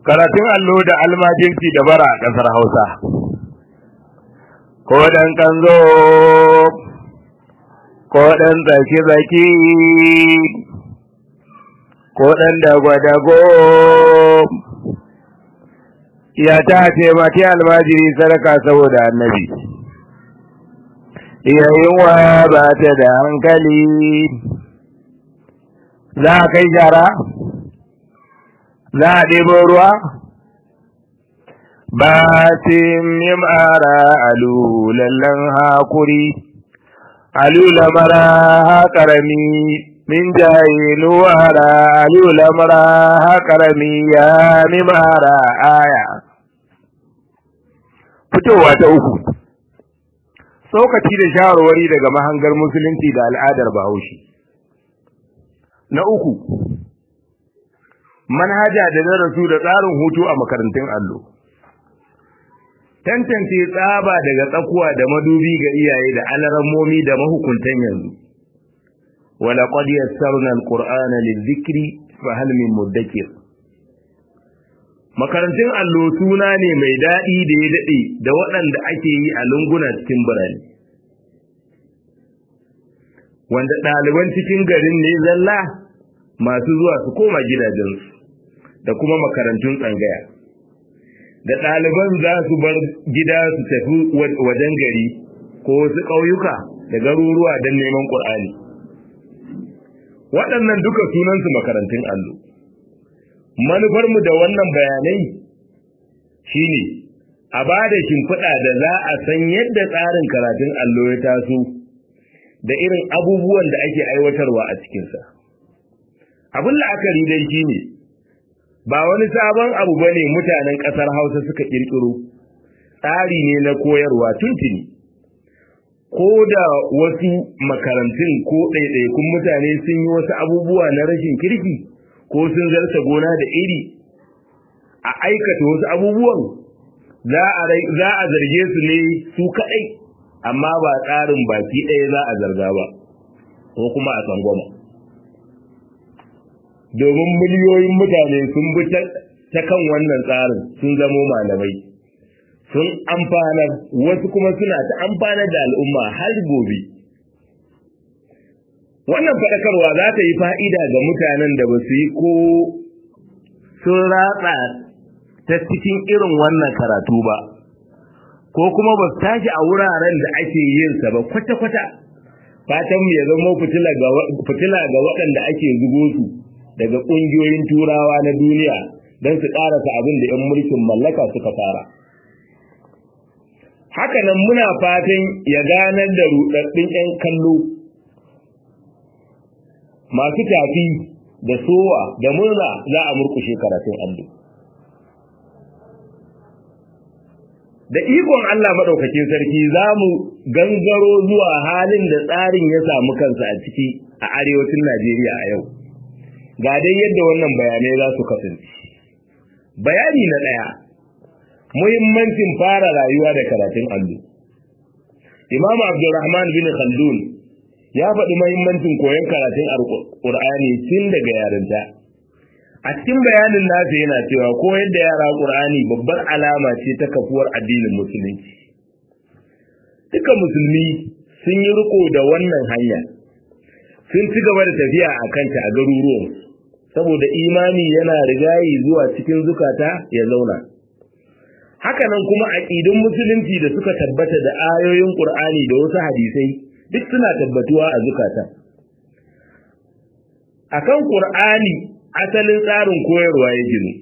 karatun allo da almajirci da bara a ƙasar hausa ko ɗan kanzo ko ɗan tsaki-tsaki ko ɗan dago-dago ya ta taimaki almajiri sadaka saboda annabi iya yunwa ba ta da hankali za a kai shara za a ɗebo ruwa ba tim ara alu lallan hakuri alu lamara haƙarami min jaye nuwara alu lamara haƙarami ya mimara aya fitowa ta uku tsokaci da shawarwari daga mahangar musulunci da al'adar bahaushe na uku manhaja da darasu da tsarin hutu a makarantun allo tantance tsaba daga tsakuwa da madubi ga iyaye da alarammomi da mahukuntan yanzu wala qad yassarna alqur'ana lidhikri fa hal min mudakkir makarantun allo suna ne mai daɗi da ya daɗe da waɗanda ake yi a lunguna cikin birane wanda ɗaliban cikin garin ne zalla masu zuwa su koma gidajensu da kuma makarantun tsangaya da ɗaliban za su bar gida su tafi wajen gari ko wasu ƙauyuka da garuruwa don neman ƙur'ani waɗannan duka sunansu makarantun allo manufarmu da wannan bayanai shine a ba da shimfiɗa da za a san yadda tsarin karatun allo ya taso da irin abubuwan da ake aiwatarwa a cikinsa abin la'akari dai shine ba wani sabon abu ba ne mutanen ƙasar hausa suka ƙirƙiro tsari ne na koyarwa tuntuni ko da wasu makarantun ko ɗaiɗaikun mutane sun yi wasu abubuwa na rashin kirki ko sun zarta gona da iri a aikata wasu abubuwan za a zarge su ne su kaɗai amma ba tsarin baki ɗaya za a zarga ba ko kuma a tsangwama domin miliyoyin mutane sun bi ta kan wannan tsarin sun zamo malamai sun amfanar wasu kuma suna ta amfanar da al'umma har gobe wannan faɗakarwa za ta yi fa'ida ga mutanen da ba su yi ko sun ratsa ta cikin irin wannan karatu ba ko kuma ba su tashi a wuraren da ake yin sa ba kwata-kwata fatan mu ya zama fitila ga waɗanda ake zugo su daga ƙungiyoyin turawa na duniya don su ƙarasa abin da 'yan mulkin mallaka suka fara hakanan muna fatan ya ganar da ruɗaɗɗun 'yan kallo masu tafi da sowa da murna za a murkushe karatun allo da ikon Allah maɗaukakin sarki za mu gangaro zuwa halin da tsarin ya samu kansa a ciki a arewacin Najeriya a yau. Ga dai yadda wannan bayanai za su kasance. Bayani na ɗaya, muhimmancin fara rayuwa da karatun allo. Imam Abdulrahman bin Khaldun ya faɗi muhimmancin koyon karatun Al-Qur'ani tun daga yarinta. a cikin bayanin nasa yana cewa koyar da yara Qur'ani babbar alama ce ta kafuwar addinin musulunci duka musulmi sun yi riko da wannan hanya sun ci gaba da tafiya a kanta a garuruwan saboda imani yana rigayi zuwa cikin zukata ya zauna hakanan kuma aqidun musulunci da suka tabbata da ayoyin Qur'ani da wasu hadisai duk suna tabbatuwa a zukata akan Qur'ani asalin tsarin koyarwa ya ginu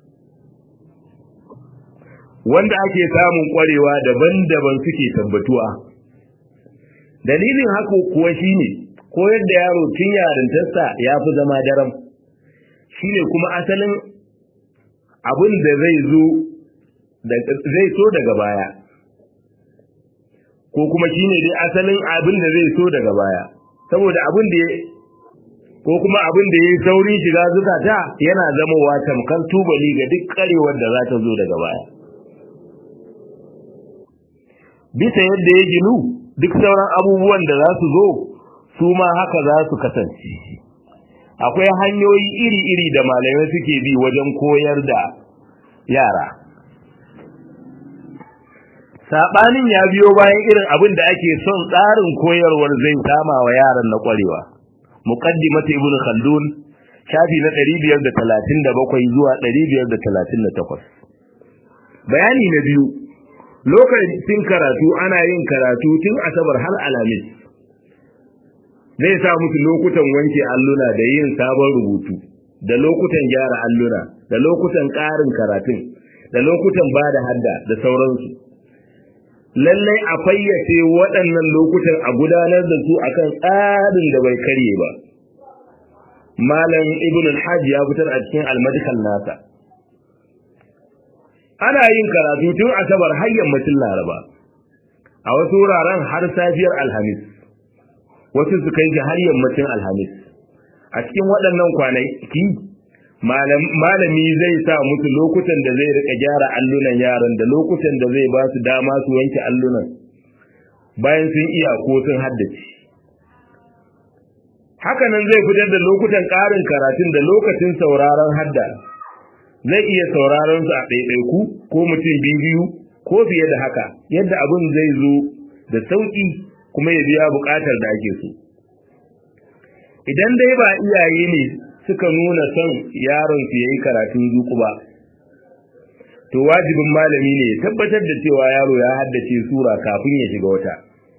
wanda ake samun kwarewa daban-daban suke tabbatuwa dalilin haka kuwa shine koyar da yaro tun yarintarsa ya fi zama daram shine kuma asalin abin da zai zo zai so daga baya ko kuma shine dai asalin abin da zai so daga baya saboda abin da ko kuma abin da yayi saurin shiga zukata yana zamowa tamkar tubali ga duk karewar da za ta zo daga baya bisa yadda ya ginu duk sauran abubuwan da za su zo su ma haka za su kasance akwai hanyoyi iri-iri da malamai suke bi wajen koyar da yara sabanin ya biyo bayan irin abin da ake son tsarin koyarwar zai kama wa yaran na kwarewa muqaddimat ibnu khaldun shafi na 537 zuwa 538 bayani na biyu lokacin karatu ana yin karatu tun asabar har alamis zai sa musu lokutan wanke alluna da yin sabon rubutu da lokutan gyara alluna da lokutan ƙarin karatun da lokutan ba da hadda da sauransu lallai a fayyace waɗannan lokutan a gudanar da su akan tsarin da bai karye ba malam ibn al-hajj ya fitar a cikin al-madkhal nasa ana yin karatu tun asabar har yammacin laraba a wasu wuraren har safiyar alhamis wasu su kai har yammacin alhamis a cikin waɗannan kwanaki malami zai sa musu lokutan da zai rika gyara allunan yaran da lokutan da zai ba su dama su wanke allunan bayan sun iya ko sun haddace hakanan zai fitar da lokutan ƙarin karatun da lokacin sauraron hadda zai iya sauraron su a ɗaiɗaiku ko mutum biyu ko fiye da haka yadda abin zai zo da sauƙi kuma ya biya buƙatar da ake so idan dai ba iyaye ne suka nuna son yaron su yayi karatun zuku ba to wajibin malami ne ya tabbatar da cewa yaro ya haddace sura kafin ya shiga wata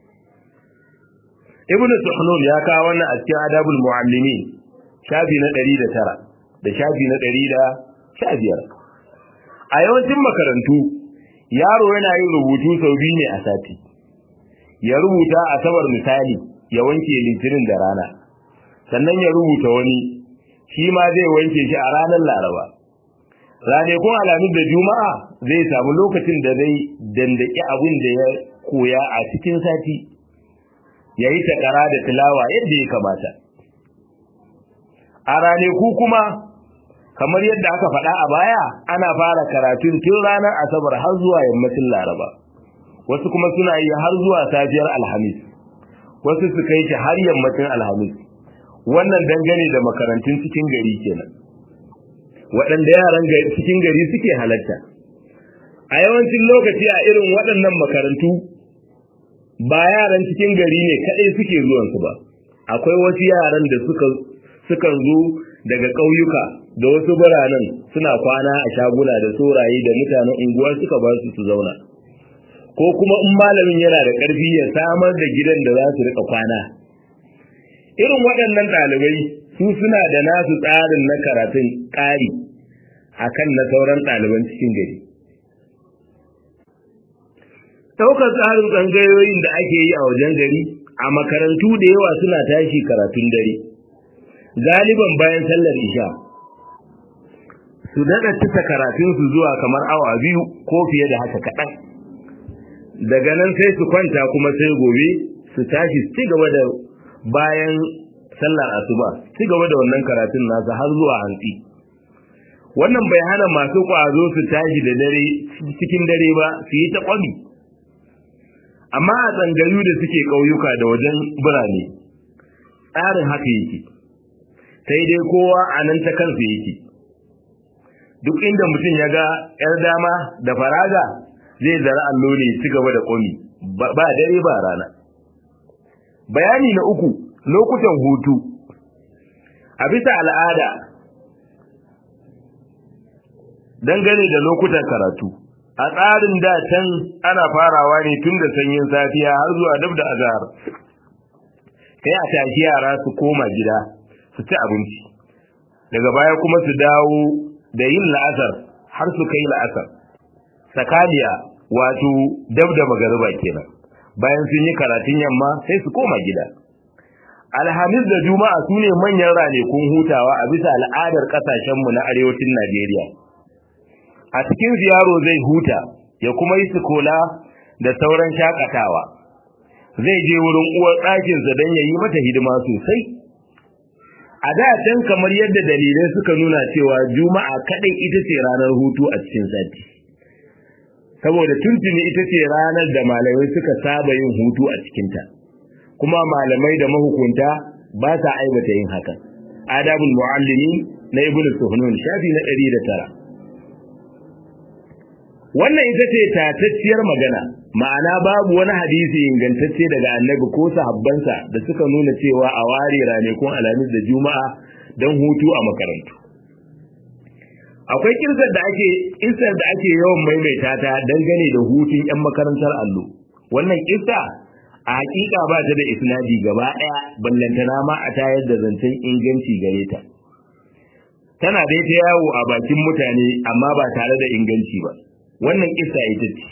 ibn suhnun ya kawo wannan a cikin adabul muallimin shafi na 109 da shafi na 115 a yawancin makarantu yaro yana yin rubutu sau biyu ne a sati ya rubuta asabar misali ya wanke litinin da rana sannan ya rubuta wani shi ma zai wanke shi a ranar laraba ranakun alamis da juma'a zai samu lokacin da zai dandaki abin da ya koya a cikin sati ya yi takara da tilawa yadda ya kamata a ranaku kuma kamar yadda aka faɗa a baya ana fara karatun tun ranar asabar har zuwa yammacin laraba wasu kuma suna yi har zuwa safiyar alhamis wasu su kai shi har yammacin alhamis wannan dangane da makarantun cikin gari kenan waɗanda yaran cikin gari suke halatta a yawancin lokaci a irin waɗannan makarantu ba yaran cikin gari ne kaɗai suke zuwansu ba akwai wasu yaran da suka sukan zo daga ƙauyuka da wasu biranen suna kwana a shaguna da soraye da mutanen unguwa suka ba su su zauna ko kuma in malamin yana da ƙarfi ya samar da gidan da za su rika kwana irin waɗannan ɗalibai su suna da nasu tsarin na karatun ƙari akan na sauran ɗaliban cikin gari ɗaukar tsarin tsangayoyin da ake yi a wajen gari a makarantu da yawa suna tashi karatun dare galiban bayan sallar isha su daɗa cika karatunsu zuwa kamar awa biyu ko fiye da haka kaɗan daga nan sai su kwanta kuma sai gobe su tashi su ci gaba da bayan sallar asuba ci gaba da wannan karatun nasa har zuwa hantsi wannan bai hana masu ƙwazo su tashi da dare cikin dare ba su yi ta ƙwami amma a tsangayu da suke ƙauyuka da wajen birane tsarin haka yake sai dai kowa a nan ta kansa yake duk inda mutum ya ga 'yar dama da faraga zai zara allo ne ci gaba da ƙwami ba dare ba rana bayani na uku lokutan hutu a bisa al'ada dangane da lokutan karatu a tsarin da can ana farawa ne tun da sanyin safiya har zuwa dab da azhar kai a tashi yara su koma gida su ci abinci daga baya kuma su dawo da yin la'asar har su kai la'asar sakaliya wato dab da magariba kenan bayan sun yi karatun yamma sai su koma gida alhamis da juma'a su ne manyan ranakun hutawa a bisa al'adar kasashenmu na arewacin najeriya a cikin yaro zai huta ya kuma yi sukola da sauran shakatawa zai je wurin uwar ɗakinsa don ya yi mata hidima sosai a da can kamar yadda dalilai suka nuna cewa juma'a kaɗai ita ce ranar hutu a cikin sati saboda tuntuni ita ce ranar da malamai suka saba yin hutu a cikinta kuma malamai da mahukunta ba sa aibata yin hakan adabul muallimi na ibnu suhnun shafi na 109 wannan ita ce tatacciyar magana ma'ana babu wani hadisi ingantacce daga annabi ko sahabbansa da suka nuna cewa a ware ranakun alhamis da juma'a don hutu a makarantu akwai kirsar da ake kirsar da ake yawan maimaita ta dangane da hutun yan makarantar allo wannan kissa a hakika ba ta da isnadi gaba daya ballantana ma a tayar da zancen inganci gare ta tana dai ta yawo a bakin mutane amma ba tare da inganci ba wannan kissa ita ce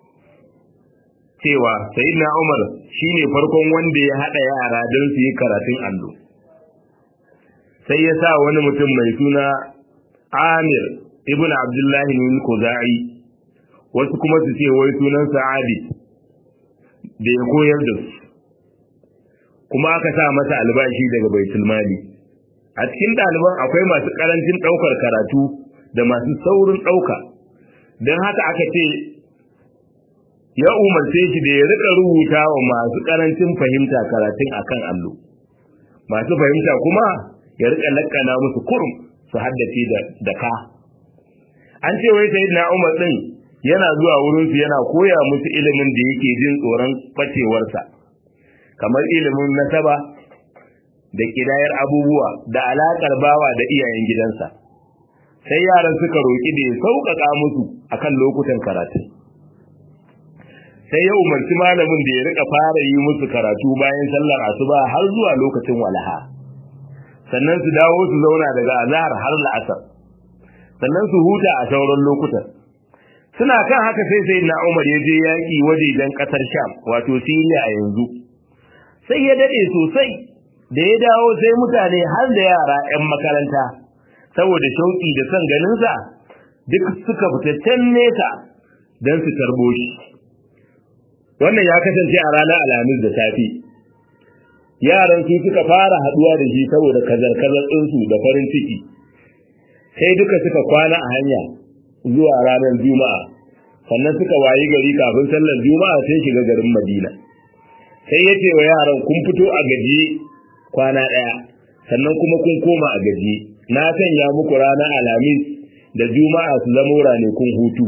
cewa sayyidina Umar shine farkon wanda ya hada yara don su yi karatun allo sai ya sa wani mutum mai suna Amir ibn Abdullah bin Khuzai wasu kuma su ce wai sunan Sa'adi da ya koyar da su kuma aka sa masa albashi daga baitul mali a cikin ɗaliban akwai masu ƙarancin ɗaukar karatu da masu saurin ɗauka don haka aka ce ya umarce shi da ya rika rubuta wa masu ƙarancin fahimta karatun akan allo masu fahimta kuma ya rika lakkana musu kurum su haddace da ka an ce wai sai na umar din yana zuwa wurinsu yana koya musu ilimin da yake jin tsoron facewarsa kamar ilimin nasaba da kidayar abubuwa da alakar bawa da iyayen gidansa sai yaran suka roƙi da ya sauƙaƙa musu akan lokutan karatu sai ya umarci malamin da ya rika fara yi musu karatu bayan sallar asuba har zuwa lokacin walaha sannan su dawo su zauna daga azhar har la'asar sannan su huta a sauran lokutan suna kan haka sai sai na Umar ya je yaki wajejen kasar Sham wato Syria a yanzu sai ya dade sosai da ya dawo sai mutane har da yara 'yan makaranta saboda shauki da son ganin sa duk suka fita can nesa don su tarbo shi wannan ya kasance a ranar alhamis da safi yaran su suka fara haduwa da shi saboda kazar-kazar ɗinsu da farin ciki sai duka suka kwana a hanya zuwa ranar juma'a sannan suka wayi gari kafin sallar juma'a sai shiga garin madina sai ya ce wa yaran kun fito a gajiye kwana ɗaya sannan kuma kun koma a gajiye na sanya muku ranar alhamis da juma'a su zamo ranakun hutu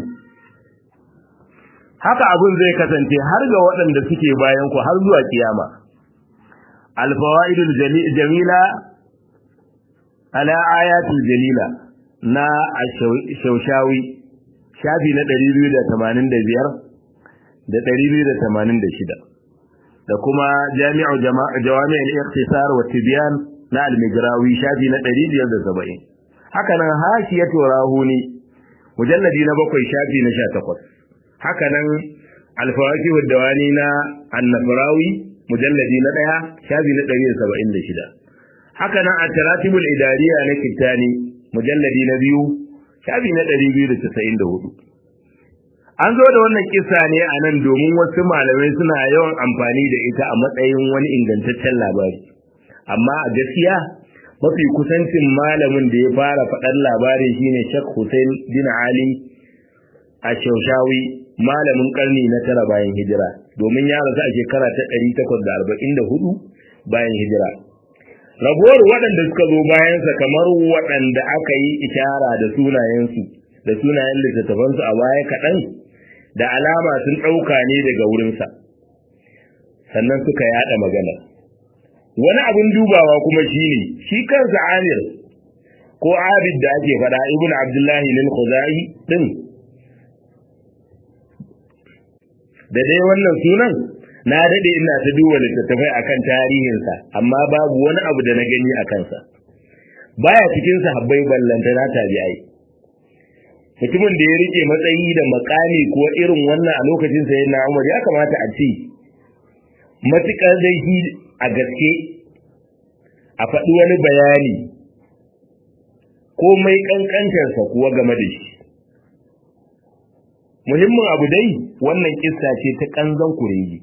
haka abin zai kasance har ga waɗanda suke bayan ku har zuwa kiyama alfawaidul jamila ala ayatul jalila na shaushawi shafi na 285 da 286 da kuma jami'u jawami'ul ikhtisar wa tibyan na al-migrawi shafi na 570 haka nan hashiyatu rahuni mujalladi na bakwai shafi na 18 haka nan al-fawaqih dawani na an-nafrawi mujalladi na 1 shafi na 176 haka nan at-taratibul idariya na kittani mujalladi na biyu shafi na 294 an zo da wannan kisa ne a nan domin wasu malamai suna yawan amfani da ita a matsayin wani ingantaccen labari amma a gaskiya mafi kusancin malamin da ya fara faɗar labarin shine Sheikh Hussein bin Ali a Shaushawi malamin karni na tara bayan hijira domin ya rasu a shekara ta 844 bayan hijira rabuwar waɗanda suka zo bayansa kamar waɗanda aka yi ishara da sunayensu da sunayen littattafansu a baya kaɗan da alama sun ɗauka ne daga wurinsa sannan suka yaɗa magana wani abin dubawa kuma shine shi kansa amir ko abid da ake faɗa ibn abdullahi lil khuzai din da dai wannan sunan na dade ina ta duba littattafai akan tarihinsa amma babu wani abu da na gani a kansa baya cikin sahabbai ballanta na tabi'ai mutumin da ya rike matsayi da makami ko irin wannan a lokacin sa yana Umar ya kamata a ce matukar dai shi a gaske a faɗi wani bayani komai kankantarsa kuwa game da shi muhimmin abu dai wannan kissa ce ta kanzan kuregi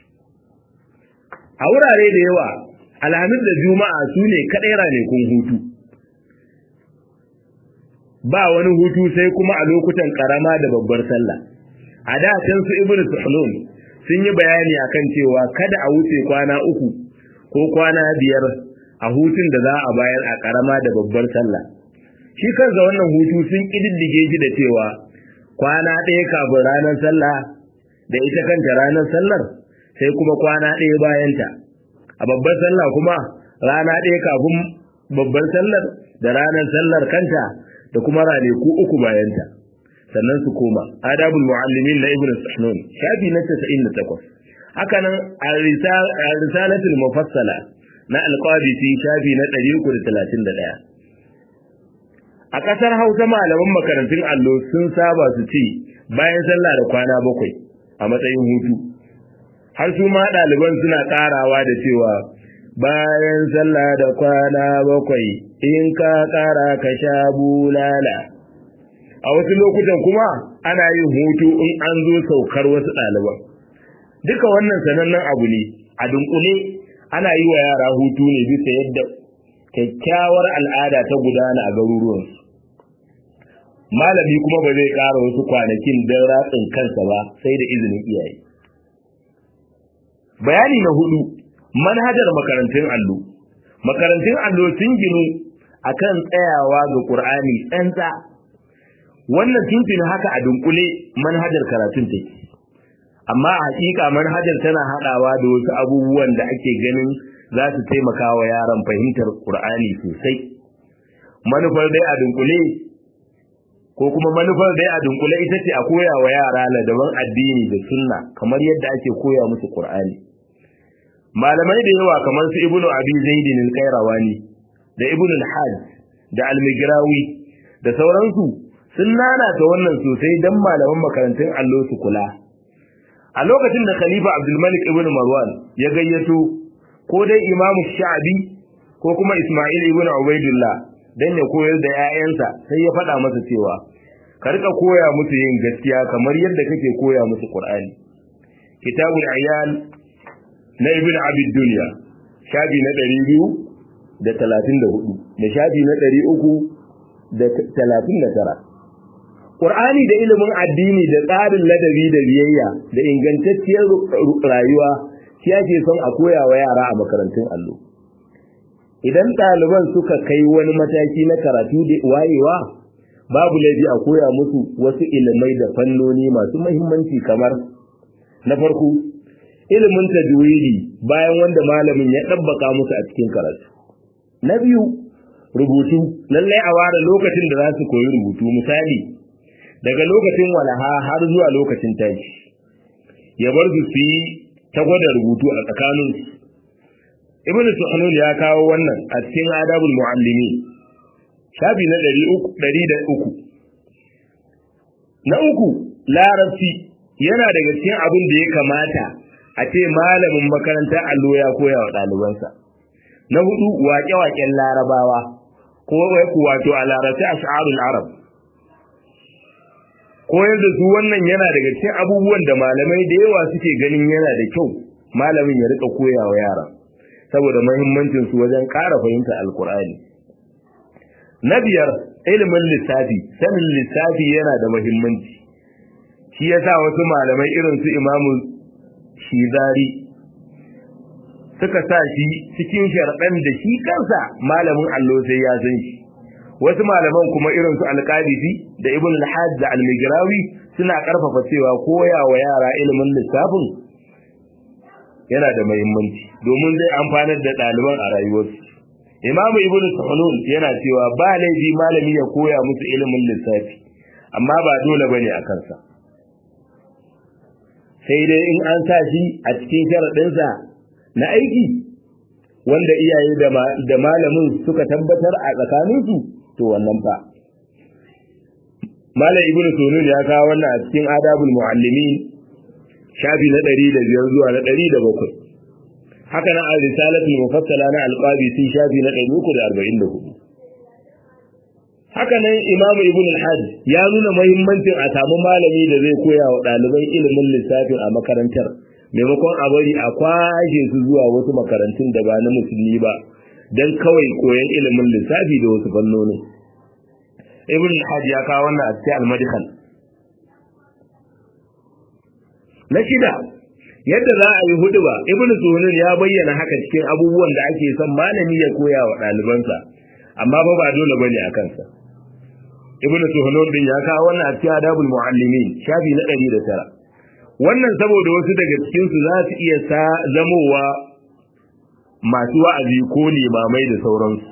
a wurare da yawa alhamis da juma'a su ne kaɗai ranakun hutu ba wani hutu sai kuma a lokutan karama da babbar sallah a da can su ibnu suhlun sun yi bayani akan cewa kada a wuce kwana uku ko kwana biyar a hutun da za a bayar a karama da babbar sallah shi kansa wannan hutu sun kididdige shi da cewa kwana ɗaya kafin ranar sallah da ita kanta ranar sallar sai kuma kwana ɗaya bayanta a babbar sallah kuma rana ɗaya kafin babbar sallar da ranar sallar kanta da kuma ranaku uku bayanta sannan su koma adabul muallimin na ibnu sahnun shafi na 98 haka nan al-risalatul mufassala na al-qadisi shafi na 331 a kasar Hausa malaman makarantun allo sun saba su ce bayan sallah da kwana bakwai a matsayin hutu har su ma ɗaliban suna ƙarawa da cewa bayan sallah da kwana bakwai in ka ƙara ka sha bulala a wasu lokutan kuma ana yin hutu in an zo saukar wasu ɗaliban duka wannan sanannen abu ne a dunkule ana yi wa yara hutu ne bisa yadda kyakkyawar al'ada ta gudana a garuruwansu malami kuma ba zai ƙara wasu kwanakin don ratsin kansa ba sai da izinin iyaye bayani na hudu manhajar makarantun allo makarantun allo sun ginu akan tsayawa ga qur'ani tsantsa wannan tuntuni haka a dunkule manhajar karatun take amma a hakika manhajar tana hadawa da wasu abubuwan da ake ganin za su taimaka wa yaran fahimtar qur'ani sosai manufar dai a dunkule ko kuma manufar dai a dunkule ita ce a koya wa yara ladaban addini da sunna kamar yadda ake koya musu qur'ani malamai da yawa kamar su ibnu abi zaidin al-qayrawani da ibnu al-hajj da al-migrawi da sauransu sun nanata wannan sosai dan malaman makarantun allo su kula a lokacin da khalifa abdul malik ibn marwan ya gayyato ko dai imam sha'bi ko kuma isma'il ibn ubaidullah dan ya koyar da 'ya'yansa sai ya faɗa masa cewa ka rika koya musu yin gaskiya kamar yadda kake koya musu qur'ani kitabul ayyan na ibn abid dunya shafi na 234 da shafi na 339 Qur'ani da ilimin addini da tsarin ladabi da biyayya da ingantacciyar rayuwa shi ake son a koya wa yara a makarantun allo idan ɗaliban suka kai wani mataki na karatu da wayewa babu laifi a koya musu wasu ilimai da fannoni masu muhimmanci kamar na farko ilimin tajwidi bayan wanda malamin ya ɗabbaka musu a cikin karatu na biyu rubutu lallai a ware lokacin da za su koyi rubutu misali daga lokacin walaha har zuwa lokacin tashi ya bar su su yi ta gwada rubutu a tsakaninsu ibn suhanun ya kawo wannan a cikin adabul muallimi shafi na ɗari da uku na uku larabci yana daga cikin abin da ya kamata a ce malamin makarantar allo ya koya wa ɗalibansa na hudu waƙe-waƙen larabawa ko wato a larabci ash'arul arab koyar da su wannan yana daga cikin abubuwan da malamai da yawa suke ganin yana da kyau malamin ya rika koya wa yara saboda muhimmancin su wajen ƙara fahimta alkur'ani na biyar ilimin lissafi sanin lissafi yana da muhimmanci shi yasa wasu malamai irin su imamu shizari suka sa shi cikin sharɗan da shi kansa malamin allo sai ya san shi wasu malaman kuma irin su alqadisi da ibn al-hajj da al-migrawi suna karfafa cewa koya wa yara ilimin lissafin yana da muhimmanci domin zai amfanar da ɗaliban a rayuwarsu imamu ibn suhunun yana cewa ba laifi malami ya koya musu ilimin lissafi amma ba dole bane a kansa sai dai in an sa shi a cikin sharaɗinsa na aiki wanda iyaye da malamin suka tabbatar a tsakaninsu to wannan fa malam ibn sunun ya kawo wannan a cikin adabul muallimin shafi na 105 zuwa na 107 haka nan al-risalatul mufassala na al-qabisi shafi na 344 haka nan imam ibn al-hajj ya nuna muhimmancin a samu malami da zai koya wa ɗaliban ilimin lissafin a makarantar maimakon a bari a kwashe su zuwa wasu makarantun da ba na musulmi ba don kawai koyon ilimin lissafi da wasu fannonin ibn al-hajj ya kawo wannan a cikin al-madkhal na shida yadda za a yi huduba ibn sunan ya bayyana haka cikin abubuwan da ake son malami ya koya wa ɗalibansa amma fa ba dole bane a kansa ibnu suhunun din ya kawo wannan a cikin adabul muallimin shafi na 109 wannan saboda wasu daga cikin su za su iya zamowa masu wa'azi ko limamai da sauransu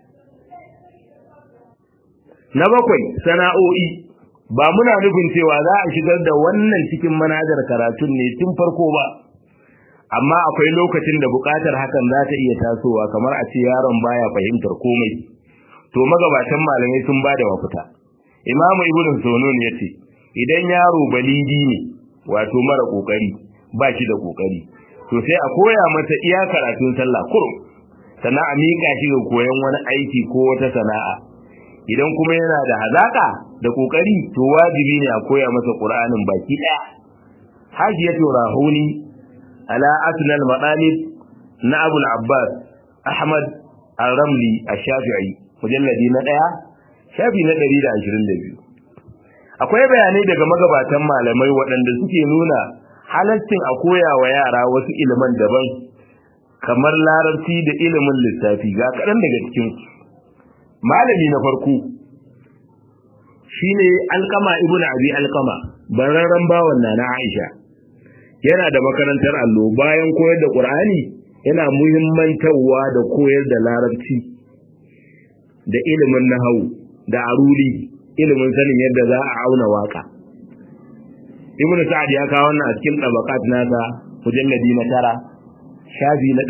na bakwai sana'o'i ba muna nufin cewa za a shigar da wannan cikin manajar karatun ne tun farko ba amma akwai lokacin da buƙatar hakan za ta iya tasowa kamar a ce yaron baya fahimtar komai to magabatan malamai sun ba da mafita imamu ibn sunun ya ce idan yaro balidi ne wato mara kokari ba shi da kokari to sai a koya masa iya karatun sallah kurum sannan a miƙa shi ga koyon wani aiki ko wata sana'a idan kuma yana da hazaka da kokari to wajibi ne a koya masa qur'anin baki daya hajiyatu rahuni ala asnal maqalib na abul abbas ahmad al-ramli ash-shafi'i mujalladi na daya shafi na 122 akwai bayanai daga magabatan malamai waɗanda suke nuna halaccin a koya wa yara wasu iliman daban kamar larabci da ilimin lissafi ga kaɗan daga cikin malami na farko shine alkama ibnu abi alkama bararran bawan na na aisha yana da makarantar allo bayan koyar da qur'ani yana muhimmantarwa da koyar da larabci da ilimin nahawu da aruli ilimin sanin yadda za a auna waka ibnu sa'ad ya kawo wannan a cikin tabaqat nasa mujalladi na tara shafi na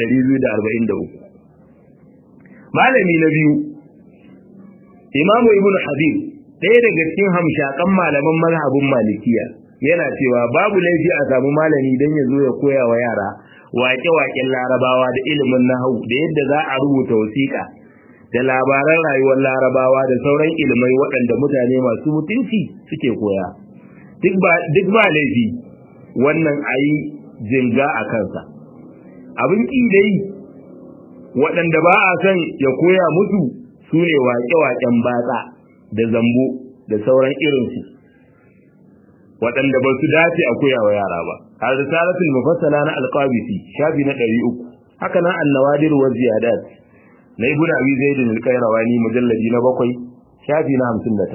243 malami na biyu imamu ibnu habib ɗaya daga cikin hamshakan malaman mazhabin malikiya yana cewa babu laifi a samu malami don ya zo ya koya wa yara waƙe-waƙen larabawa da ilimin nahau da yadda za a rubuta wasiƙa da labaran rayuwar larabawa da sauran ilimai waɗanda mutane masu mutunci suke koya duk ba laifi wannan a yi jinga a kansa abin ƙi dai waɗanda ba a son ya koya musu su ne waƙe-waƙen batsa da zambo da sauran irinsu waɗanda ba su dace a koya wa yara ba a risalatul mufassala na alqabisi shafi na 300 haka nan annawadir wa ziyadat na ibn abi zaid al-qayrawani mujalladi na 7 shafi na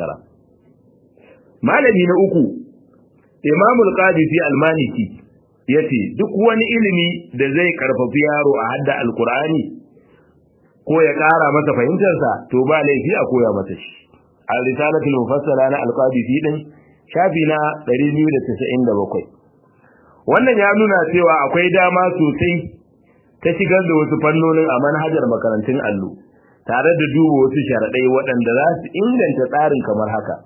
59 malami na uku imam al-qadisi al-maliki yace duk wani ilimi da zai karfafi yaro a hadda alqur'ani ko ya ƙara masa fahimtarsa to ba laifi a koya masa shi al-risalatul mufassala na al-qadisi din shafi na 297 wannan ya nuna cewa akwai dama sosai ta shigar da wasu fannonin a manhajar makarantun allo tare da duba wasu sharaɗai waɗanda za su inganta tsarin kamar haka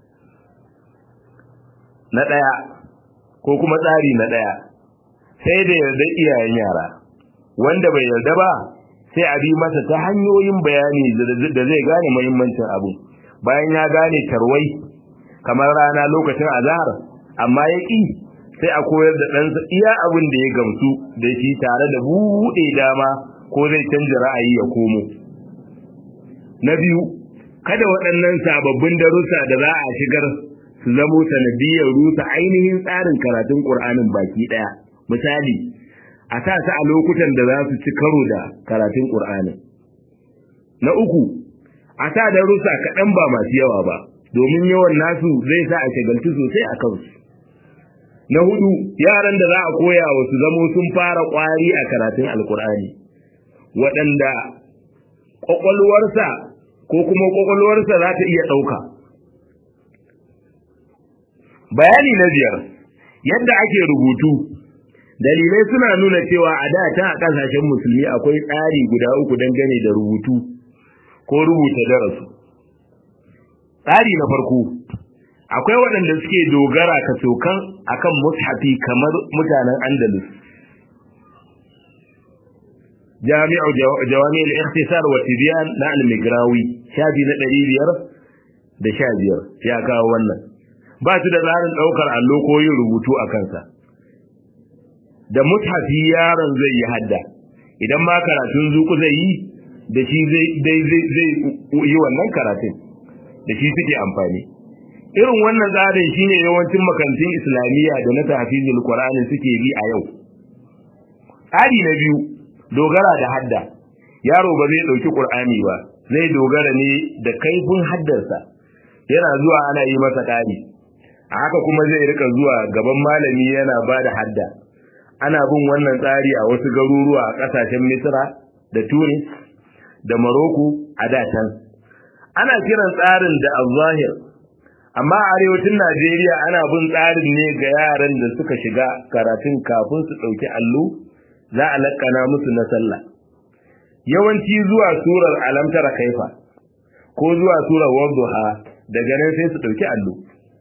na ɗaya ko kuma tsari na ɗaya sai da yarda iyayen yara wanda bai yarda ba sai a bi masa ta hanyoyin bayani da zai gane muhimmancin abu bayan ya gane tarwai kamar rana lokacin azhar amma ya ƙi sai a koyar da ɗansa iya abin da ya gamsu da shi tare da buɗe dama ko zai canza ra'ayi ya komo na biyu kada waɗannan sababbin darussa da za a shigar su zamo sanadiyar rusa ainihin tsarin karatun ƙur'anin baki ɗaya misali a sa su a lokutan da za su ci karo da karatun ƙur'anin na uku a sa darussa kaɗan ba masu yawa ba domin yawan nasu zai sa a shagaltu sosai a kansu na hudu yaran da za a koya wa su zamo sun fara kwari a karatun alkur'ani waɗanda ƙwaƙwalwarsa ko kuma ƙwaƙwalwarsa za ta iya ɗauka bayani na biyar yadda ake rubutu dalilai suna nuna cewa a da ta a ƙasashen musulmi akwai tsari guda uku dangane da rubutu ko rubuta darasu tsari na farko akwai waɗanda suke dogara ka sokan akan mushafi kamar mutanen andalus jami'u jawami'ul ikhtisar wa tibyan na al-migrawi shafi na 500 da 15 ya kawo wannan ba su da tsarin daukar allo ko yin rubutu a kansa da mushafi yaron zai yi hadda idan ma karatun zuku zai yi da shi zai zai yi wannan karatun da shi suke amfani irin wannan tsarin shine yawancin makarantun islamiyya da na tafizul qur'ani suke bi a yau tsari na biyu dogara da hadda yaro ba zai dauki qur'ani ba zai dogara ne da kaifin haddarsa yana zuwa ana yi masa ƙari a haka kuma zai rika zuwa gaban malami yana ba da hadda ana bin wannan tsari a wasu garuruwa a ƙasashen misra da tunis da maroko a datan ana kiran tsarin da al-zahir amma a arewacin najeriya ana bin tsarin ne ga yaran da suka shiga karatun kafin su ɗauki allo za a lakkana musu na sallah yawanci zuwa surar alamtara kaifa ko zuwa surar wadduha daga nan sai su ɗauki allo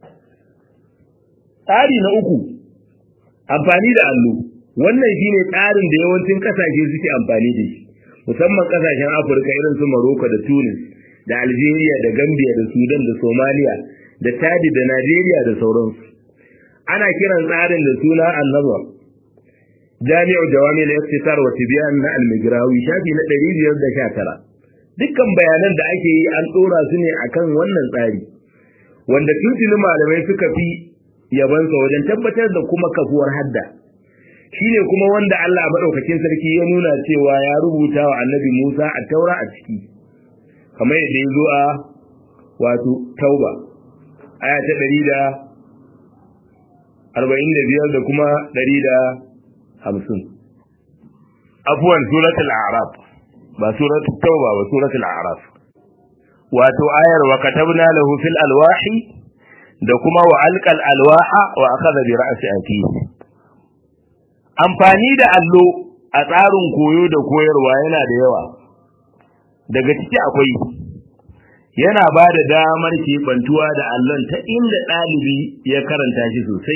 tsari na uku amfani da allo wannan shine tsarin da yawancin kasashe suke amfani da shi musamman kasashen afirka irin su maroko da tunis da algeria da gambia da sudan da somalia da tadi da najeriya da sauransu ana kiran tsarin da suna annazar jami'u jawami da iftisar wa tibyan na almigrawi shafi na 519 dukkan bayanan da ake yi an dora su ne akan wannan tsari wanda tuntuni malamai suka fi yabansa wajen tabbatar da kuma kafuwar hadda shine kuma wanda Allah madaukakin sarki ya nuna cewa ya rubuta wa annabi Musa a taura a ciki kamar yadda ya zo a wato tauba aya ta ɗari da arba'in da biyar da kuma ɗari da hamsin afuwan suratul araf ba suratul tauba ba suratul araf wato ayar wa katabna lahu fil alwahi da kuma wa alqal alwaha wa akhadha bi ra'si akihi amfani da allo a tsarin koyo da koyarwa yana da yawa daga ciki akwai yana ba da damar keɓantuwa da allon ta inda ɗalibi ya karanta shi sosai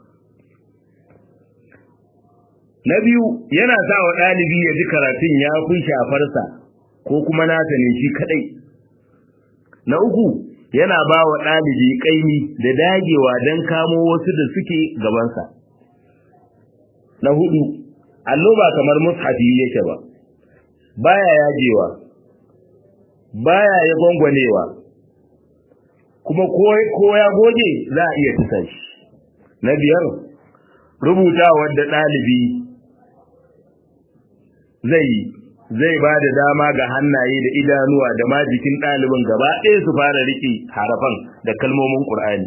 na biyu yana sa wa ɗalibi ya ji karatun ya fi shafarsa ko kuma nasa ne shi kaɗai na uku yana ba wa ɗalibi ƙaimi da dagewa don kamo wasu da suke gabansa na hudu allo ba kamar mushafi yake ba baya yajewa baya ya gwangwanewa kuma ko ya goge za a iya tusa shi na biyar rubuta wadda ɗalibi zai zai ba da dama ga hannaye da idanuwa da ma jikin ɗalibin gaba ɗaya su fara riƙe harafan da kalmomin ƙur'ani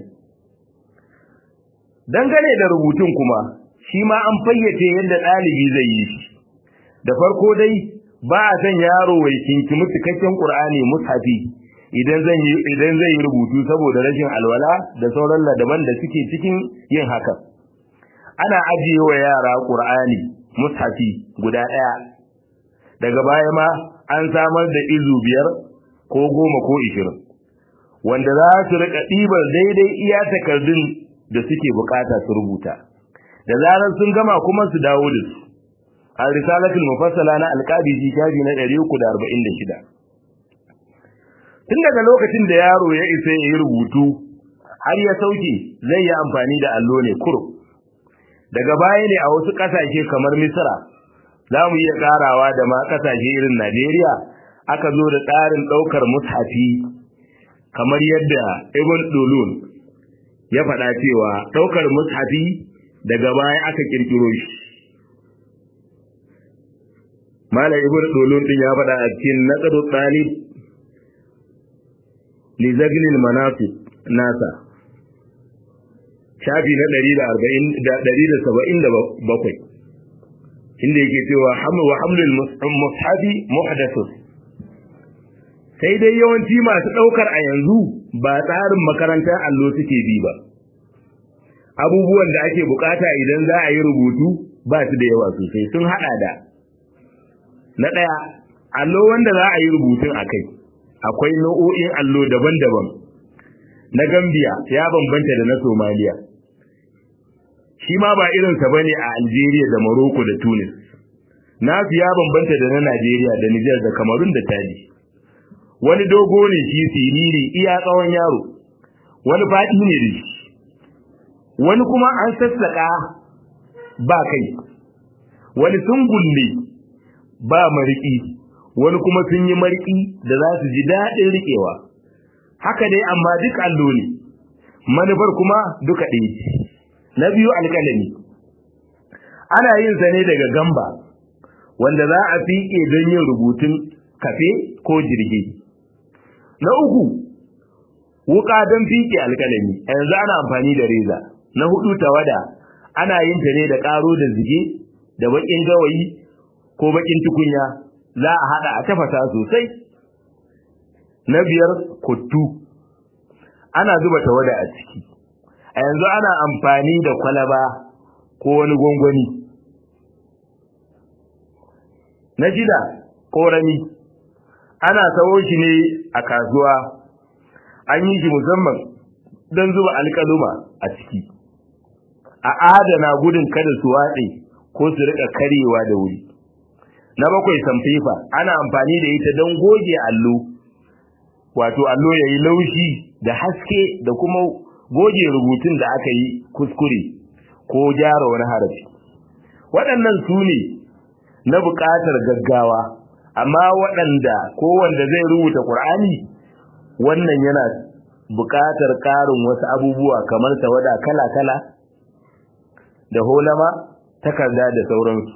dangane da rubutun kuma shi ma an fayyace yadda ɗalibi zai yi shi da farko dai ba a san yaro wai kinkimi cikakken qur'ani mushafi idan zan yi idan zai yi rubutu saboda rashin alwala da sauran ladaban da suke cikin yin haka ana ajiye wa yara qur'ani mushafi guda ɗaya daga baya ma an samar da izu biyar ko goma ko ishirin wanda za su rika ɗibar daidai iya takardun da suke bukata su rubuta da zarar sun gama kuma su dawo da su al risalatul mufassala na alqabiji shafi na 346 tun daga lokacin da yaro ya isa ya yi rubutu har ya sauke zai yi amfani da allo ne kuro daga baya ne a wasu kasashe kamar misra za mu iya karawa da ma kasashe irin najeriya aka zo da tsarin daukar mushafi kamar yadda ibn dulun ya faɗa cewa daukar mushafi daga baya aka kirkiro shi Malam Ibn Dolon din ya faɗa a cikin Naqdu Talib li Zaglil Manasib nasa shafi na 140 da 177 inda yake cewa hamlu wa hamlul mushafi muhdathun sai dai yawanci masu daukar a yanzu ba tsarin makarantar allo suke bi ba abubuwan da ake bukata idan za a yi rubutu ba su da yawa sosai sun hada da na ɗaya allo wanda za a yi rubutun a kai akwai nau'o'in allo daban-daban na gambia ya bambanta da na somaliya shi ma ba irinsa ba ne a algeria da morocco da tunis nasu ya bambanta da na najeriya da nijar da kamarun da tadi wani dogo ne shi siriri iya tsawon yaro wani faɗi ne da shi wani kuma an sassaƙa ba kai wani sungulle ba mariki wani kuma sun yi mariki da za su ji daɗin riƙewa haka dai amma duk allo ne manufar kuma duka ɗaya ce na biyu alƙalami ana yin sa ne daga gamba wanda za a fiƙe don yin rubutun kafe ko jirgi na uku wuka don fiƙe alƙalami yanzu ana amfani da reza na hudu tawada ana yin ta ne da ƙaro da zige da baƙin gawayi ko baƙin tukunya za a haɗa a tafasa sosai na biyar kuttu ana zuba tawada a ciki a yanzu ana amfani da kwalaba ko wani gwangwani na shida ƙorami ana sawo shi ne a kasuwa an yi shi musamman don zuba alƙaluma a ciki a adana gudun kada su watse ko su rika karewa da wuri na bakwai samfifa ana amfani da ita don goge allo wato allo ya yi laushi da haske da kuma goge rubutun da aka yi kuskure ko gyara wani harafi waɗannan su ne na buƙatar gaggawa amma waɗanda ko wanda zai rubuta ƙur'ani wannan yana buƙatar ƙarin wasu abubuwa kamar tawada kala-kala da holama takarda da sauransu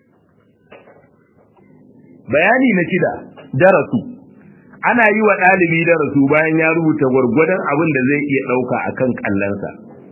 bayani na shida darasu ana yi wa ɗalibi darasu bayan ya rubuta gwargwadon abin da zai iya ɗauka a kan ƙallansa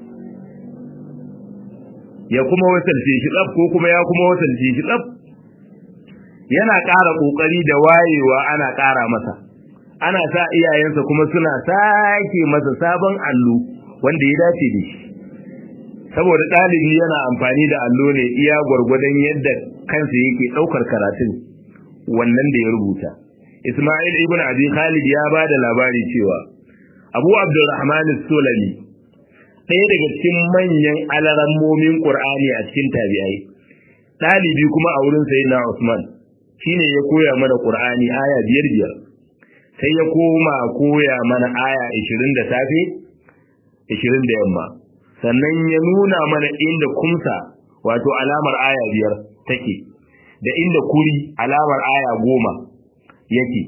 ya kuma wasalce shi tsaf ko kuma ya kuma wasalce shi tsaf yana ƙara ƙoƙari da wayewa ana ƙara masa ana sa iyayensa kuma suna sake masa sabon allo wanda ya dace da shi saboda ɗalibi yana amfani da allo ne iya gwargwadon yadda kansa yake ɗaukar karatun wannan da ya rubuta Ismail ibn Abi Khalid ya ba da labari cewa Abu Abdurrahman Sulami ɗaya daga cikin manyan alarammomin Qur'ani a cikin tabi'ai ɗalibi kuma a wurin sayyidina Usman shine ya koya mana Qur'ani aya biyar biyar sai ya koma koya mana aya 20 da safe 20 da yamma sannan ya nuna mana inda kumsa wato alamar aya biyar take da inda kuri alamar aya goma yake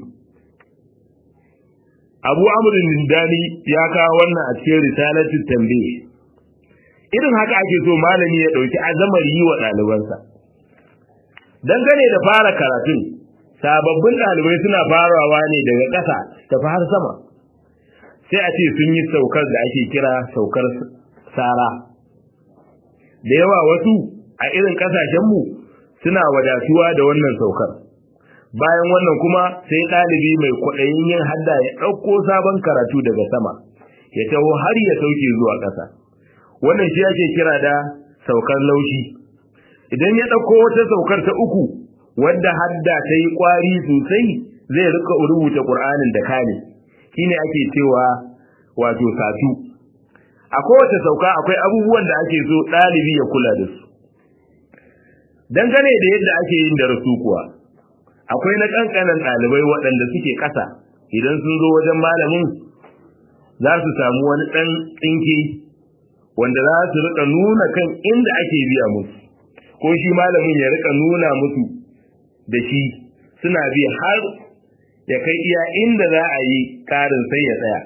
abu amurin dani ya kawo wannan a cikin risalatu tambaye irin haka ake so malami ya ɗauki azamar yi wa ɗalibansa dangane da fara karatun sababbin ɗalibai suna farawa ne daga ƙasa tafi har sama sai a ce sun yi saukar da ake kira saukar sara da yawa wasu a irin ƙasashenmu suna wadatuwa da wannan saukar bayan wannan kuma sai ɗalibi mai kwaɗayin yin hadda ya ɗauko sabon karatu daga sama ya taho har ya sauke zuwa ƙasa wannan shi ake kira da saukar laushi idan ya ɗauko wata saukar ta uku wadda hadda ta yi ƙwari sosai zai rika rubuta ƙur'anin da kane shine ake cewa wato satu a kowace sauka akwai abubuwan da ake so ɗalibi ya kula da su dangane da yadda ake yin darasu kuwa akwai na ƙanƙanan ɗalibai waɗanda suke ƙasa idan sun zo wajen malamin za su samu wani ɗan tsinke wanda za su rika nuna kan inda ake biya musu ko shi malamin ya rika nuna musu da shi suna bi har ya kai iya inda za a yi ƙarin sai ya tsaya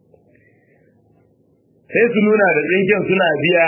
sai su nuna da tsinken suna biya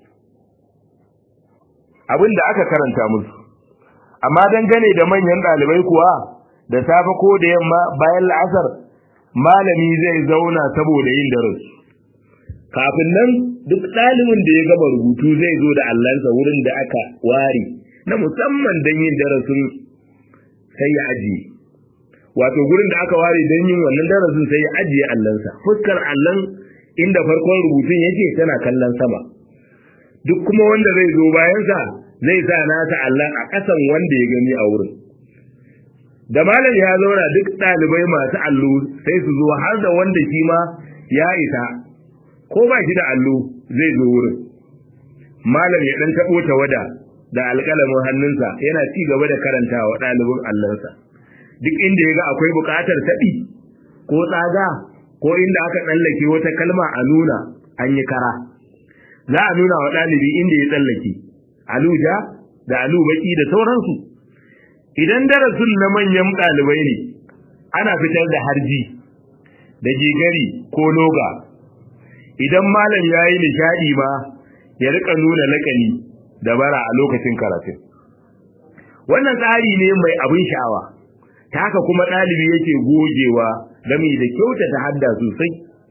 abin da aka karanta musu amma dangane da manyan ɗalibai kuwa da safe ko da yamma bayan la'asar malami zai zauna saboda yin darasi kafin nan duk ɗalibin da ya gama rubutu zai zo da allansa wurin da aka ware na musamman don yin darasin sai ya ajiye wato gurin da aka ware don yin wannan darasin sai ya ajiye allansa fuskar allan inda farkon rubutun yake tana kallon sama duk kuma wanda zai zo bayansa zai sa nasa Allah a ƙasan wanda ya gani a wurin da malam ya zauna duk ɗalibai masu allo sai su zo har da wanda shi ma ya isa ko ba shi da allo zai zo wurin malam ya ɗan taɓo ta wada da alƙalamin hannunsa yana ci gaba da karantawa ɗalibin allonsa duk inda ya ga akwai buƙatar taɓi ko tsaga ko inda aka tsallake wata kalma a nuna an yi kara za a nuna wa ɗalibi inda ya tsallake aluja da alubaki da sauransu idan darasin na manyan ɗalibai ne ana fitar da harji da jigari ko loga idan malam ya yi nishaɗi ma ya rika nuna lakani da bara a lokacin karatun wannan tsari ne mai abin sha'awa ta haka kuma ɗalibi yake gogewa game da kyautata hadda sosai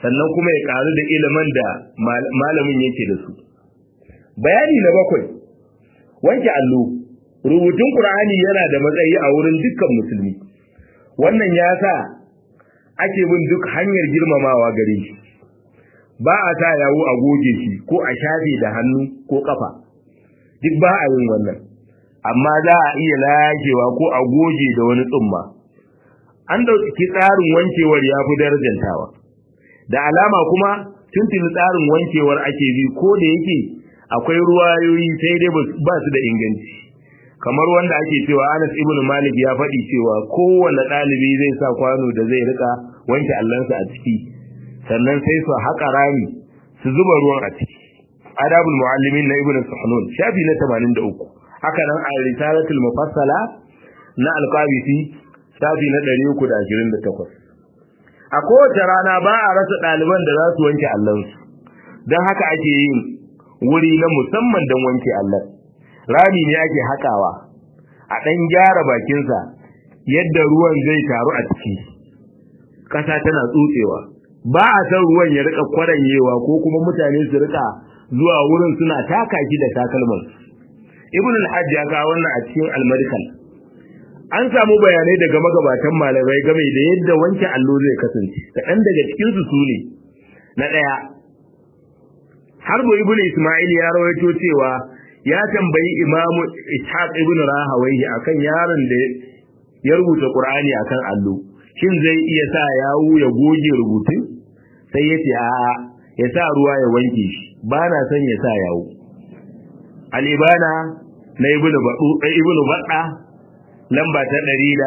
sannan kuma ya karu da ilimin da malamin yake da su bayani na bakwai wanke allo rubutun qur'ani yana da matsayi a wurin dukkan musulmi wannan ya sa ake bin duk hanyar girmamawa gare shi ba a sa yawo a goge shi ko a shafe da hannu ko kafa duk ba a yin wannan amma za a iya lagewa ko a goge da wani tsumma an dauki tsarin wankewar ya fi darajantawa da alama kuma tuntuni tsarin wankewar ake bi ko da yake akwai ruwayoyi sai dai ba su da inganci kamar wanda ake cewa Anas ibn Malik ya faɗi cewa kowanne ɗalibi zai sa kwano da zai rika wanke allansa a ciki sannan sai su haƙa rami su zuba ruwan a ciki adabul muallimin na ibn Suhnun shafi na 83 haka nan a risalatul mufassala na alqabisi shafi na 328 a kowace rana ba a rasa ɗaliban da za su wanke allansu don haka ake yin wuri na musamman don wanke allan rami ne ake haƙawa a ɗan gyara bakinsa yadda ruwan zai taru a ciki ƙasa tana tsutsewa ba a san ruwan ya rika kwaranyewa ko kuma mutane su rika zuwa wurin suna taka shi da takalman ibn al-hajj ya kawo wannan a cikin al-madkhal an samu bayanai daga magabatan malamai game da yadda wanke allo zai kasance kaɗan daga cikin su sune na ɗaya harbu ibn isma'il ya rawaito cewa ya tambayi imamu ishaq ibn rahawayhi akan yaron da ya rubuta qur'ani akan allo shin zai iya sa yawu ya goge rubutun sai ya ce a'a ya sa ruwa ya wanke shi ba na son ya sa yawu alibana na ibnu badu ibnu badda lamba ta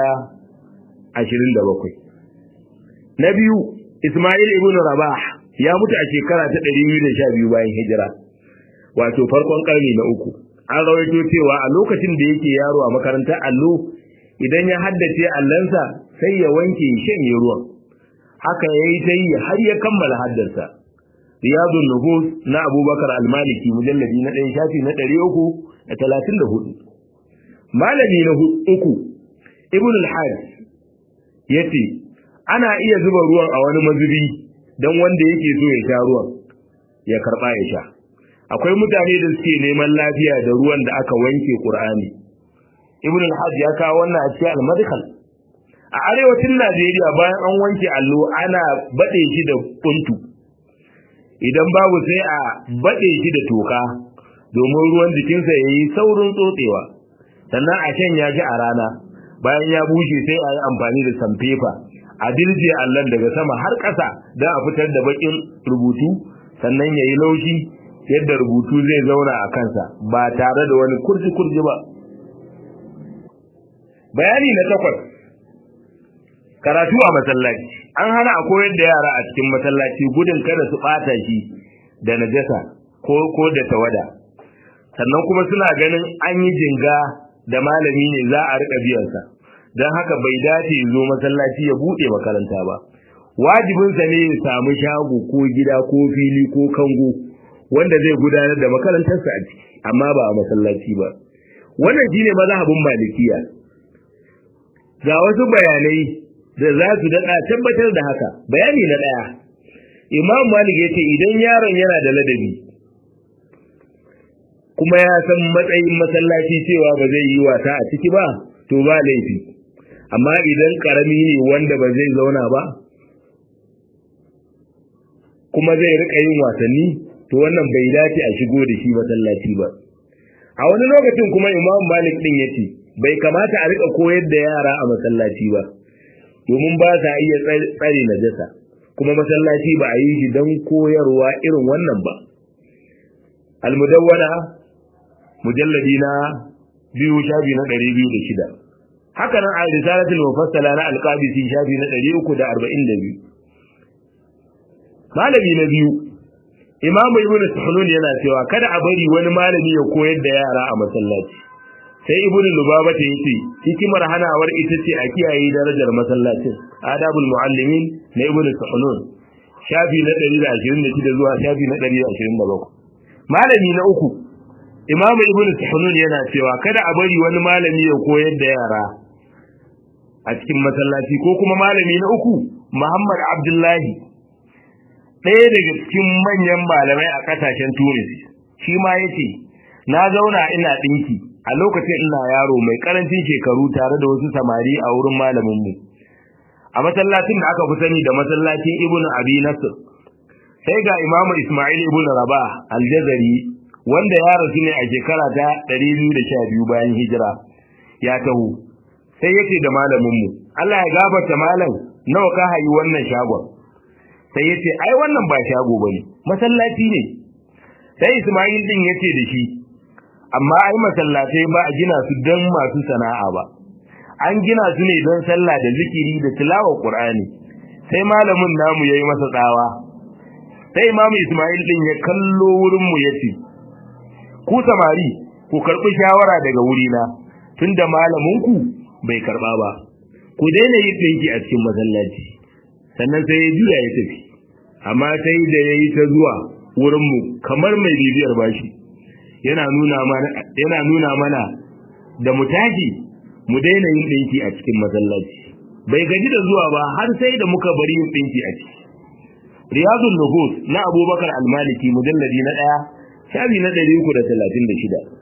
127 na biyu isma'il ibnu rabah ya mutu a shekara ta 212 bayan hijira wato farkon karni na uku an rawaito cewa a lokacin da yake yaro a makarantar allo idan ya haddace allansa sai ya wanke shanye ruwan haka ya yi ta yi har ya kammala haddarsa riyadun nuhus na abubakar almaliki mujalladi na ɗaya shafi na ɗari uku da talatin da hudu malami na uku ibn al-hajj ya ce ana iya zuba ruwan a wani mazubi don wanda yake so ya sha ruwan ya karɓa ya sha akwai mutane da suke neman lafiya da ruwan da aka wanke qur'ani ibn al-hajj ya kawo wannan a cikin al-madkhal a arewacin Najeriya bayan an wanke allo ana bade shi da kuntu idan babu sai a bade shi da toka domin ruwan jikinsa yayi saurin tsotsewa sannan a shanya shi a rana bayan ya bushe sai a yi amfani da sanfefa a dirje allon daga sama har ƙasa don a fitar da bakin rubutu sannan ya yi laushi yadda rubutu zai zauna a kansa ba tare da wani kurji-kurji ba bayani na takwas karatu a masallaci an hana a koyar da yara a cikin masallaci gudun kada su ɓata shi da najasa ko ko da tawada sannan kuma suna ganin an yi jinga da malami ne za a riƙa biyansa don haka bai dace zo masallaci ya buɗe makaranta ba wajibinsa ne ya samu shago ko gida ko fili ko kango wanda zai gudanar da makarantarsa a ciki amma ba a masallaci ba wannan shine mazhabin malikiya ga wasu bayanai da za su daɗa tabbatar da haka bayani na ɗaya imam malik ya ce idan yaron yana da ladabi kuma ya san matsayin masallaci cewa ba zai yi wata a ciki ba to ba laifi amma idan karami ne wanda ba zai zauna ba kuma zai rika yin wasanni to wannan bai dace a shigo da shi masallaci ba a wani lokacin kuma imam malik din yace bai kamata a rika koyar da yara a masallaci ba domin ba sa iya tsare najasa kuma masallaci ba a yi shi don koyarwa irin wannan ba almudawwana mujalladi na biyu shafi na ɗari biyu da shida haka nan a risalatul mufassala na alqabisi shafi na ɗari uku da arba'in da biyu malami na biyu imamu ibn suhunun yana cewa kada a bari wani malami ya koyar da yara a masallaci sai ibn lubaba ta yace hikimar hanawar ita ce a kiyaye darajar masallacin adabul muallimin na ibn suhunun shafi na 126 zuwa shafi na 127 malami na uku imamu ibn suhunun yana cewa kada a bari wani malami ya koyar da yara a cikin masallaci ko kuma malami na uku muhammad abdullahi ɗaya daga cikin manyan malamai a ƙasashen tunis shi ma ya ce na zauna ina ɗinki a lokacin ina yaro mai ƙarancin shekaru tare da wasu samari a wurin malaminmu a masallacin da aka fi sani da masallacin ibn abi nasr sai ga imamu ismail ibn rabah aljazari wanda ya rasu ne a shekara ta 212 bayan hijira ya taho sai yake da malaminmu Allah ya gafarta malam nawa ka hayi wannan shagon sai yace ai wannan ba shago bane masallaci ne sai Ismail din yace da shi amma ai masallatai ba a gina su don masu sana'a ba an gina su ne don sallah da zikiri da tilawar Qur'ani sai malamin namu yayi masa tsawa sai Imam Ismail din ya kallo wurin mu yace ku samari ku karbi shawara daga wurina tunda malamin ku bai karba ba ku daina yin dinki a cikin masallaci sannan sai ya juya ya tafi amma sai da yayi ta zuwa wurin mu kamar mai bibiyar bashi yana nuna mana yana nuna mana da mu tashi mu daina yin dinki a cikin masallaci bai gaji da zuwa ba har sai da muka bari yin dinki a ciki riyadun nuhus na abubakar almaliki mujalladi na daya shafi na 336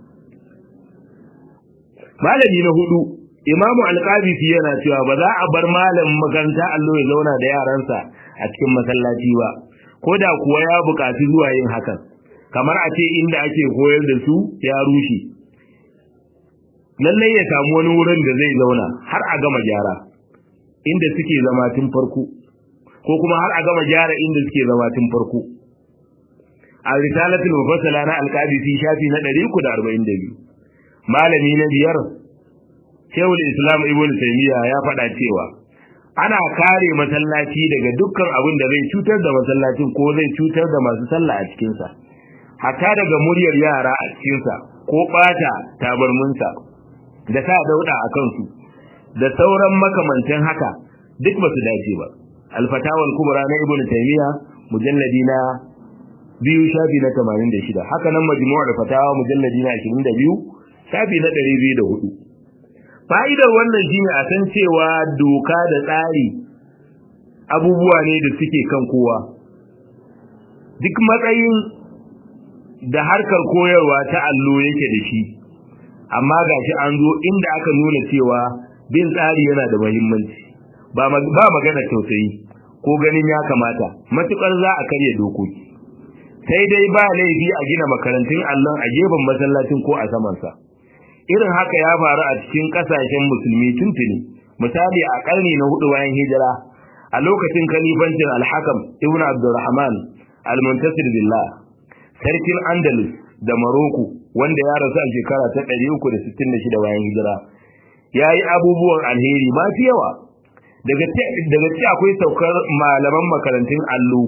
malami na hudu imamu alqabisi yana cewa ba za a bar malamin makaranta allo ya zauna da yaransa a cikin masallaci ba ko da kuwa ya buƙaci zuwa yin hakan kamar a ce inda ake koyar da su ya rushe lallai ya samu wani wurin da zai zauna har a gama gyara inda suke zama tun farko ko kuma har a gama gyara inda suke zama tun farko a risalatul mufassala na alqabisi shafi na 342 malami na biyar Shehul Islam Ibn Taymiyyah ya faɗa cewa ana kare masallaci daga dukkan abin da zai cutar da masallacin ko zai cutar da masu sallah a cikin sa hatta daga muryar yara a cikin sa ko bata tabarmunsa da sa dauda a kansu da sauran makamantan haka duk ba su dace ba al-fatawa al-kubra na Ibn Taymiyyah mujalladi na biyu shafi na 86 haka nan majmu'ul fatawa mujalladi na 22 shafi na 204 fa'idar wannan shine a san cewa doka da tsari abubuwa ne da suke kan kowa duk matsayin da harkar koyarwa ta allo yake da shi amma gashi an zo inda aka nuna cewa bin tsari yana da muhimmanci ba magana tausayi ko ganin ya kamata matukar za a karya dokoki sai dai ba laifi a gina makarantun allon a gefen masallacin ko a samansa irin haka ya faru a cikin kasashen musulmi tuntuni misali a karni na hudu bayan hijira a lokacin kalifancin alhakam ibn abdurrahman almuntasir billah sarkin andalus da maroko wanda ya rasu a shekara ta 366 bayan hijira ya yi abubuwan alheri masu yawa daga ci akwai saukar malaman makarantun allo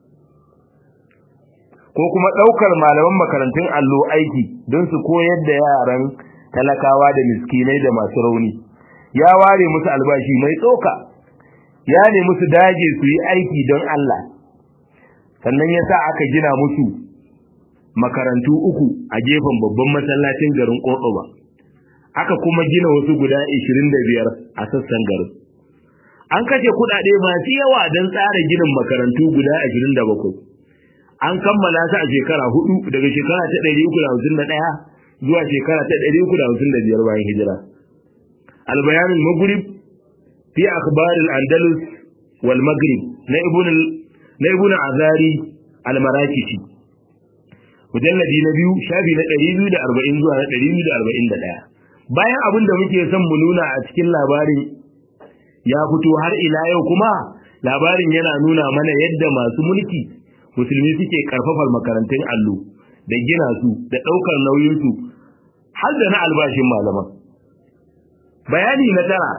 ko kuma ɗaukar malaman makarantun allo aiki don su koyar da yaran talakawa da miskinai da masu rauni ya ware musu albashi mai tsoka ya ne musu dage su yi aiki don Allah sannan ya sa aka gina musu makarantu uku a gefen babban masallacin garin Cordoba aka kuma gina wasu guda 25 a sassan garin an kashe kuɗaɗe masu yawa don tsara ginin makarantu guda 27 an kammala su a shekara hudu daga shekara ta 351 zuwa shekara ta 355 bayan hijira albayan al-maghrib fi akhbar al-andalus wal maghrib na ibn na ibn azari al-marakishi mujalladi na biyu shafi na 240 zuwa na 241 bayan abin da muke son mu nuna a cikin labarin ya fito har ila yau kuma labarin yana nuna mana yadda masu mulki musulmi suke karfafar makarantun allo da gina su da ɗaukar nauyinsu har da na albashin malaman bayani na tara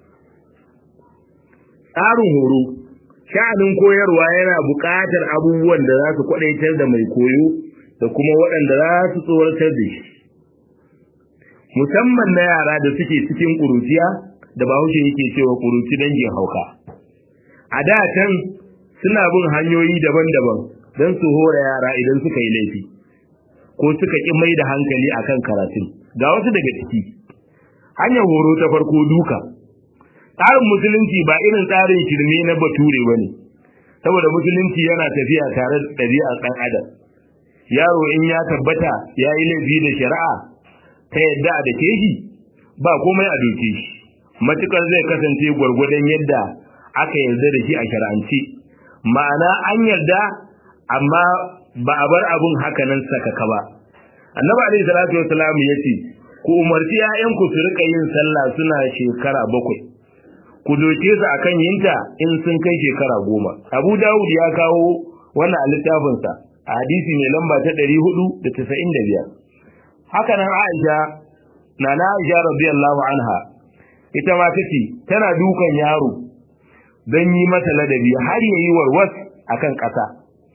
tsarin horo sha'anin koyarwa yana buƙatar abubuwan da za su kwaɗaitar da mai koyo da kuma waɗanda za su tsoratar da shi musamman na yara da suke cikin ƙuruciya da bahaushe yake cewa ƙuruci dangin hauka a da can suna bin hanyoyi daban-daban don su hora yara idan suka yi laifi ko suka ƙi mai da hankali akan karatun ga wasu daga ciki hanyar horo ta farko duka tsarin musulunci ba irin tsarin shirme na bature ba ne saboda musulunci yana tafiya tare da ɗabi'ar ɗan adam yaro in ya tabbata ya yi laifi da shari'a ta yadda a dake shi ba komai a doke shi matukar zai kasance gwargwadon yadda aka yarda da shi a shari'ance ma'ana an yarda amma ba a bar abun hakanan sakaka ba annabi alaihi salatu wasalam ya ce ku umarci 'ya'yanku su rika yin sallah suna shekara bakwai ku doke su akan yinta in sun kai shekara goma abu dawud ya kawo wannan a littafinsa a hadisi mai lamba ta ɗari hudu da tasa'in da biyar haka nan aisha na na aisha radiyallahu anha ita ma ta ce tana dukan yaro don yi mata ladabi har ya yi warwas akan ƙasa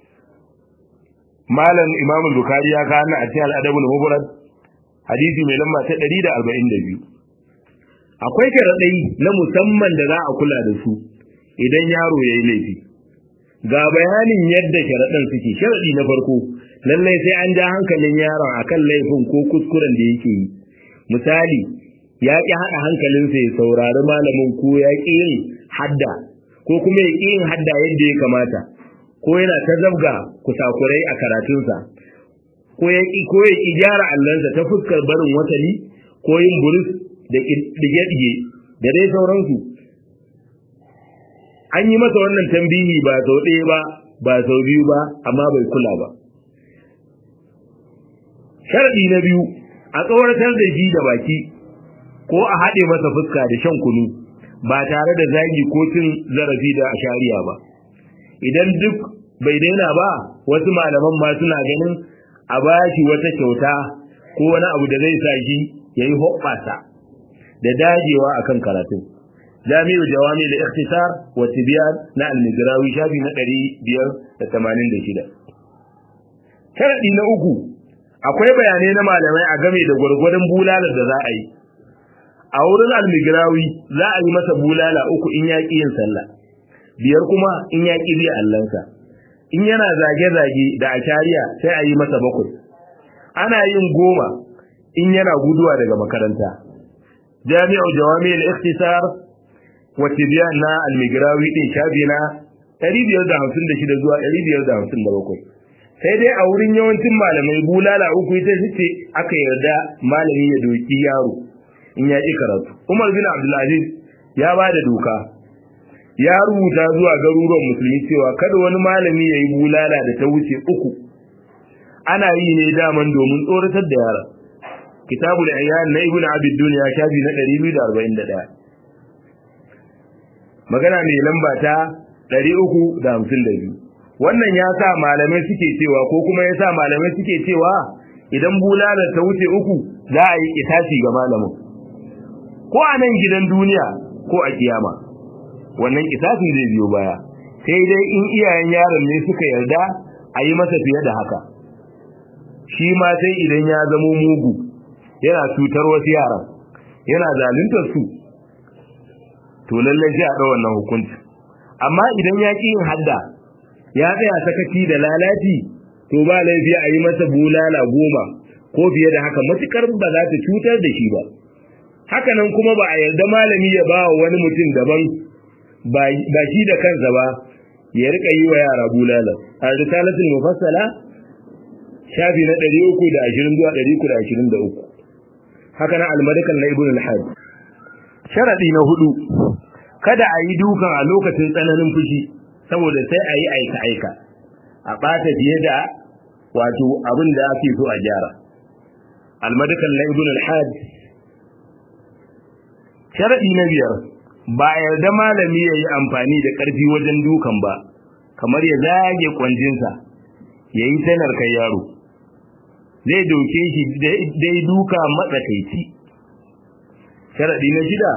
malam imam bukari ya kawo a cikin al'adabul mubarak hadisi mai lamba ta ɗari da arba'in da biyu akwai sharaɗai na musamman da za a kula da su idan yaro ya yi laifi ga bayanin yadda sharaɗin suke sharaɗi na farko lallai sai an ja hankalin yaron akan laifin ko kuskuren da yake yi misali ya ƙi haɗa hankalinsa ya saurari malamin ko ya ƙi yin hadda ko kuma ya ƙi yin hadda yadda ya kamata ko yana ta zabga kusakurai a karatunsa ko ya ƙi ko ya ƙi gyara allansa ta fuskar barin watani ko yin burus da ɗige-ɗige da dai sauransu an yi masa wannan tambihi ba sau ɗaya ba ba sau biyu ba amma bai kula ba sharaɗi na biyu a tsawartar da shi da baki ko a haɗe masa fuska da shan kunu ba tare da zagi ko cin zarafi da ashariya ba idan duk bai daina ba wasu malaman ma suna ganin a bashi wata kyauta ko wani abu da zai sa shi ya yi hoɓɓasa da dajewa akan karatun jami'u jawami da ikhtisar wa tibyan na al-midrawi shafi na 586 sharadi na uku akwai bayanai na malamai a game da gwargwadon bulalar da za a yi a wurin al-midrawi za a yi masa bulala uku in ya ƙi yin sallah biyar kuma in ya ƙi biya allansa in yana zage-zage da ashariya sai a yi masa bakwai ana yin goma in yana guduwa daga makaranta jami'u jawami al-ikhtisar wa tibyan na al-migrawi din shafi na 556 zuwa 557 sai dai a wurin yawancin malamai bulala uku ita ce aka yarda malami ya doki yaro in ya ƙi karatu Umar bin Abdulaziz ya ba da doka ya rubuta zuwa garuruwan musulmi cewa kada wani malami ya yi bulala da ta wuce uku ana yi ne daman domin tsoratar da yara kitabul ayyan na ibnu abid dunya shafi na 241 magana mai lamba ta 352 wannan ya sa malamai suke cewa ko kuma ya sa malamai suke cewa idan bulala ta wuce uku za a yi kitasi ga malamin ko a nan gidan duniya ko a kiyama wannan kitasin zai biyo baya sai dai in iyayen yaron ne suka yarda a yi masa fiye da haka shi ma sai idan ya zamo mugu yana cutar wasu yaran yana zaluntar su to lallai sai a ɗau wannan hukunci amma idan ya ƙi yin hadda ya tsaya sakaci da lalaci to ba laifi a yi masa bulala goma ko fiye da haka matukar ba za ta cutar da shi ba haka nan kuma ba a yarda malami ya ba wa wani mutum daban ba shi da kansa ba ya rika yi wa yara bulala a risalatul mufassala shafi na 320 zuwa 323 haka nan almadakan na ibn al-hajj sharadi na hudu kada a yi dukan a lokacin tsananin fushi saboda sai a yi aika aika a bata fiye da wato abin da ake so a gyara almadakan na ibn al-hajj sharadi na biyar ba a yarda malami ya yi amfani da ƙarfi wajen dukan ba kamar ya zage kwanjinsa ya yi tanar kai yaro zai doke shi dai duka matsakaici sharaɗi na shida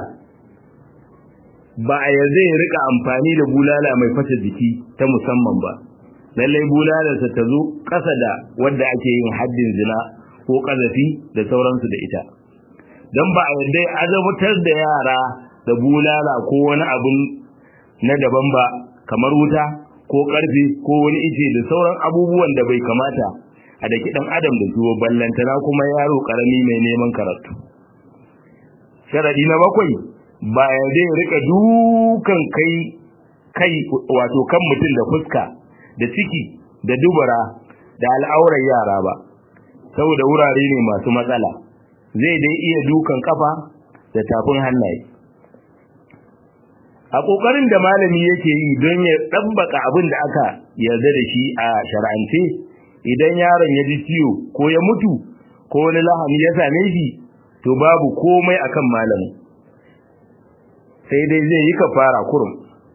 ba a yarda ya rika amfani da bulala mai fasa jiki ta musamman ba lallai bulalarsa ta zo ƙasa da wadda ake yin haddin zina ko ƙazafi da sauransu da ita don ba a yarda ya azabtar da yara da bulala ko wani abun na daban ba kamar wuta ko karfe ko wani ice da sauran abubuwan da bai kamata a daki dan adam da zuwa ballantana kuma yaro karami mai neman karatu sharadi na bakwai ba ya zai rika dukan kai kai wato kan mutum da fuska da ciki da dubura da al'aurar yara ba saboda wurare ne masu matsala zai dai iya dukan kafa da tafin hannaye a kokarin da malami yake yi don ya dabbaka abin da aka yarda da shi a shar'ance idan yaron ya ji ciwo ko ya mutu ko wani lahani ya same shi to babu komai akan malamin sai dai zai yi kafara kurum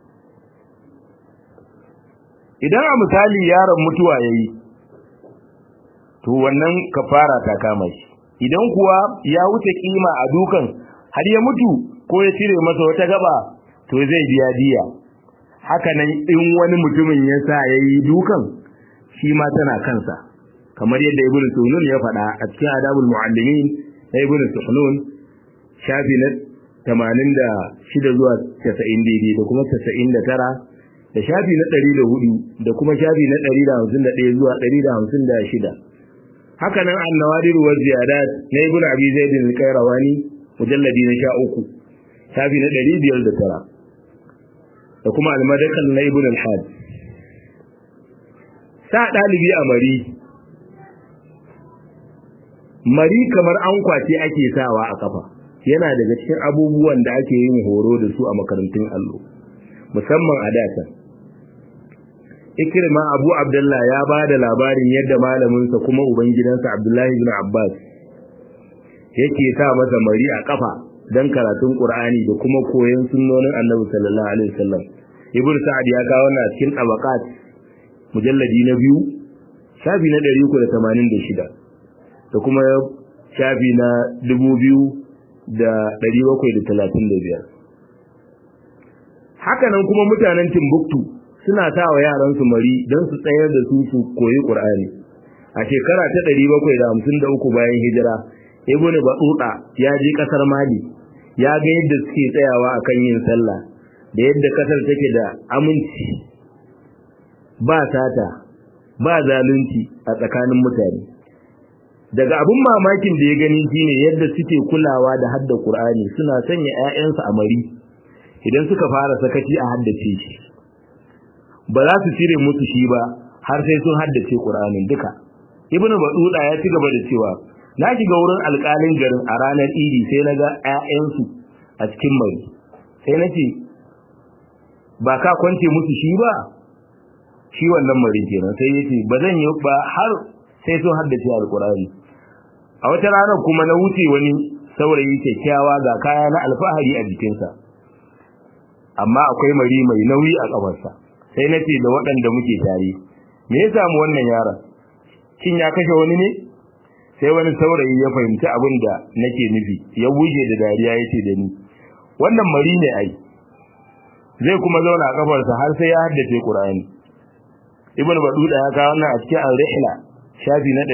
idan a misali yaron mutuwa yayi to wannan kafara ta kama shi idan kuwa ya wuce kima a dukan har ya mutu ko ya cire masa wata gaba to zai biya diya haka nan in wani mutumin ya sa yayi dukan shi ma tana kansa kamar yadda ibnu sunun ya faɗa a cikin adabul muallimin na ibnu sunun shafi na 86 zuwa 90 daidai da kuma 99 da shafi na 104 da kuma shafi na 151 zuwa 156 haka nan annawadir wa ziyadat na ibnu abi zaid al-qayrawani mujalladi na 13 shafi na 509 da kuma al-madakal na ibnu al-had sa dalibi a mari mari kamar an kwace ake sawa a kafa yana daga cikin abubuwan da ake yin horo da su a makarantun allo musamman a datan ikrima abu abdullah ya ba da labarin yadda malaminsa kuma ubangidansa abdullahi ibn abbas yake sa masa mari a kafa don karatun qur'ani da kuma koyon sunnonin annabi sallallahu alaihi wasallam ibn sa'ad ya kawo wannan cikin tabaqat mujalladi na biyu shafi na 386 da kuma shafi na 2735 haka nan kuma mutanen Timbuktu suna sa wa yaran su mari don su tsayar da su su koyi Qur'ani a shekara ta 753 bayan hijira Ibn Battuta ya je kasar Mali ya ga yadda suke tsayawa akan yin sallah da yadda kasar take da aminci ba sata ba zalunci a tsakanin mutane daga abin mamakin da ya gani shine yadda suke kulawa da hadda Qur'ani suna sanya ƴaƴansu a mari idan suka fara sakaci a haddace shi ba za su cire musu shi ba har sai sun haddace Qur'anin duka Ibn Battuta ya ci gaba da cewa na shiga wurin alƙalin garin a ranar Idi sai na ga ƴaƴansu a cikin mari sai na ce ba ka kwance musu shi ba shi wannan mari kenan sai yace ba zan yi ba har sai sun haddace alqur'ani a wata rana kuma na wuce wani saurayi kyakkyawa ga kaya na alfahari a jikinsa amma akwai mari mai nauyi a kafarsa sai na ce da waɗanda muke tare me ya samu wannan yaron shin ya kashe wani ne sai wani saurayi ya fahimci abin da nake nufi ya wuce da dariya ya ce da ni wannan mari ne ai zai kuma zauna a kafarsa har sai ya haddace qur'ani ibn baduda ya kawo wannan a cikin al-rihla shafi na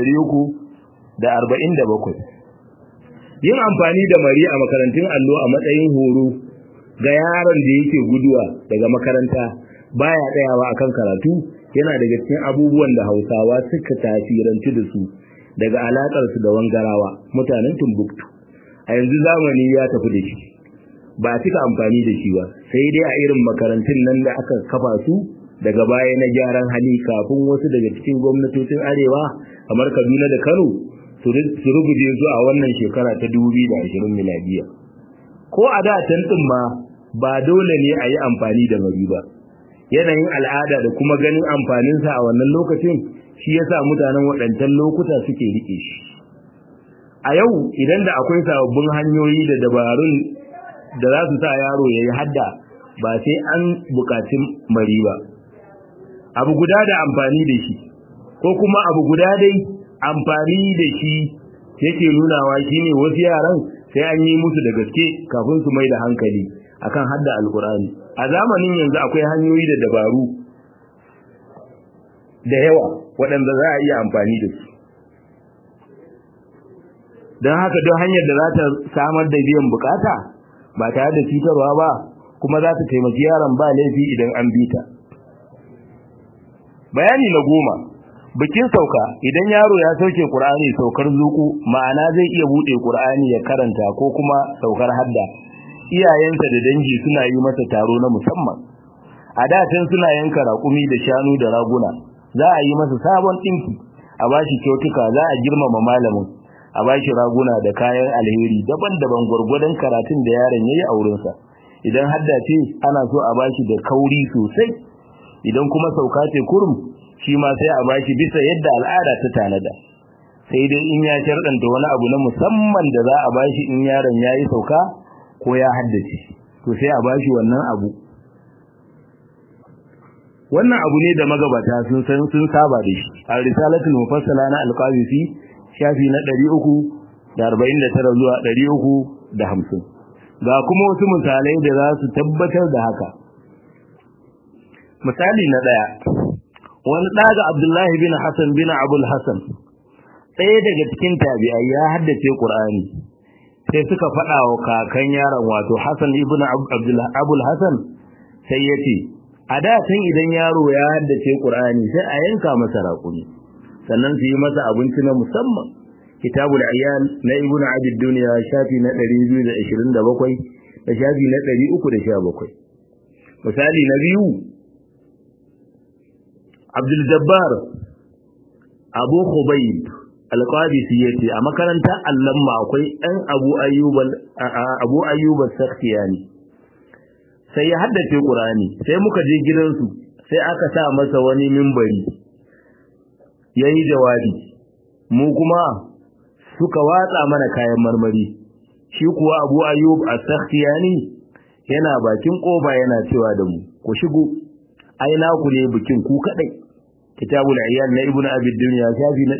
347 yin amfani da mari a makarantun allo a matsayin horo ga yaron da yake guduwa daga makaranta baya tsayawa akan karatu yana daga cikin abubuwan da Hausawa suka tasirantu da su daga alakar su da wangarawa mutanen Timbuktu a yanzu zamani ya tafi da shi ba a cika amfani da shi ba sai dai a irin makarantun nan da aka kafa su daga baya na gyaran hali kafin wasu daga cikin gwamnatocin arewa kamar Kaduna da Kano su rubuje su a wannan shekara ta 2020 miladiya ko a da can din ma ba dole ne a yi amfani da mari ba yanayin al'ada da kuma ganin amfaninsa a wannan lokacin shi yasa mutanen waɗancan lokuta suke rike shi a yau idan da akwai sababbin hanyoyi da dabarun da za su sa yaro ya yi hadda ba sai an buƙaci mari ba abu guda da amfani da shi ko kuma abu guda dai amfani da shi yake nunawa shine wasu yaran sai an yi musu da gaske kafin su mai da hankali akan hadda alkurani a zamanin yanzu akwai hanyoyi da dabaru da yawa waɗanda za a iya amfani da su don haka don hanyar da za ta samar da biyan bukata ba tare da cutarwa ba kuma za ta taimaki yaron ba laifi idan an bi ta bayani na goma bikin sauka idan yaro ya sauke qur'ani saukar zuku ma'ana zai iya bude qur'ani ya karanta ko kuma saukar hadda iyayensa da dangi suna yi masa taro na musamman a da tun suna yanka raƙumi da shanu da raguna za a yi masa sabon ɗinki a bashi kyautuka za a girmama malamin a bashi raguna da kayan alheri daban-daban gwargwadon karatun da yaron yayi a wurinsa idan hadda ce ana so a bashi da kauri sosai idan kuma sauka ce kurum shi ma sai a bashi bisa yadda al'ada ta tanada sai dai in ya sharɗanta wani abu na musamman da za a bashi in yaron yayi sauka ko ya haddace to sai a bashi wannan abu wannan abu ne da magabata sun san sun saba da shi a risalatul mufassala na alqabisi shafi na 349 zuwa 350 ga kuma wasu misalai da za su tabbatar da haka misali na daya wani daga Abdullahi bin Hassan bin Abul Hassan ɗaya daga cikin tabi'ai ya haddace Qur'ani sai suka faɗa wa kakan yaron wato Hassan ibn Abdullah Abul Hassan sai yace a da tun idan yaro ya haddace Qur'ani sai a yanka masa raƙumi sannan su yi masa abinci na musamman kitabul ayyal na ibn abi dunya shafi na 227 da shafi na 317 misali na biyu Abdul Jabbar Abu Khubayb Al-Qadisi yace a makarantar Allamma akwai ɗan Abu Ayyub Abu Ayyub Sakhtiyani sai ya haddace Qur'ani sai muka je gidansu sai aka sa masa wani mimbari yayi jawabi mu kuma suka watsa mana kayan marmari shi kuwa Abu Ayyub As-Sakhtiyani yana bakin koba yana cewa da mu ku shigo ai naku ne bikin ku kadai kitabul ayyal na ibnu abi dunya shafi na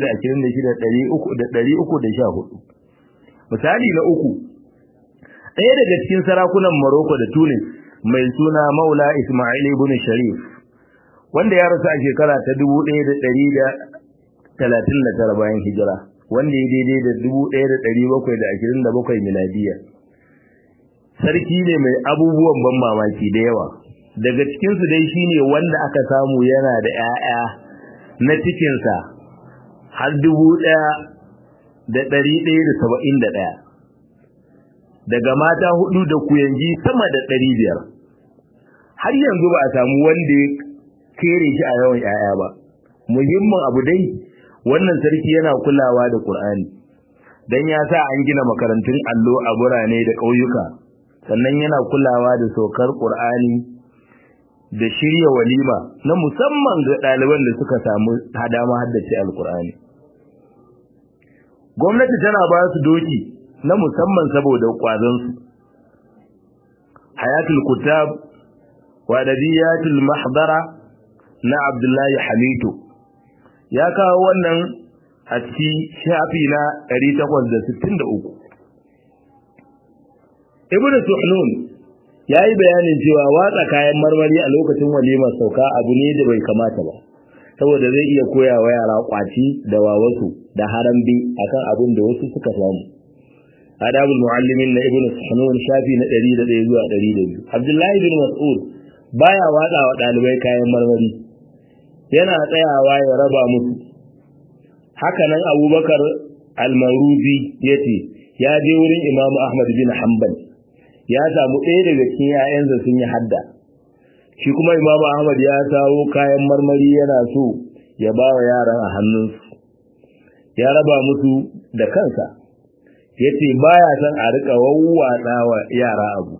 226 misali na uku ɗaya daga cikin sarakunan Morocco da Tunis mai suna Maula Ismail ibn Sharif wanda ya rasu a shekara ta 1139 bayan hijira wanda ya daidai da 1727 miladiya sarki ne mai abubuwan ban mamaki da yawa daga cikinsu dai shine wanda aka samu yana da 'ya'ya na cikinsa har dubu ɗaya da ɗari ɗaya da saba'in da ɗaya daga mata hudu da kuyangi sama da ɗari biyar har yanzu ba a samu wanda ya kere shi a yawan 'ya'ya ba muhimmin abu dai wannan sarki yana kulawa da Qur'ani dan ya sa an gina makarantun allo a burane da ƙauyuka sannan yana kulawa da saukar Qur'ani da shirya walima na musamman ga ɗaliban da suka samu hadama haddace alkur'ani gwamnati tana ba su doki na musamman saboda kwazonsu hayatul kutab wa adabiyatul mahdara na abdullahi hamidu ya kawo wannan a cikin shafi na 863 ibnu suhnun ya yi bayanin cewa watsa kayan marmari a lokacin walimar sauka abu ne da bai kamata ba saboda zai iya koya wa yara kwaci da wawasu da harambe akan abin da wasu suka samu adabul muallimin na ibnu sunun shafi na 101 zuwa 102 abdullahi bin mas'ud baya watsa wa dalibai kayan marmari yana tsayawa ya raba musu haka nan abubakar al-maruzi yace ya je wurin imamu ahmad bin hanbal ya samu ɗaya daga cikin ‘ya'yansa sun yi hadda shi kuma imam ahmad ya sawo kayan marmari yana so ya ba wa yaran a hannunsu ya raba musu da kansa ya ce ba ya son a riƙa wawwatsa wa yara abu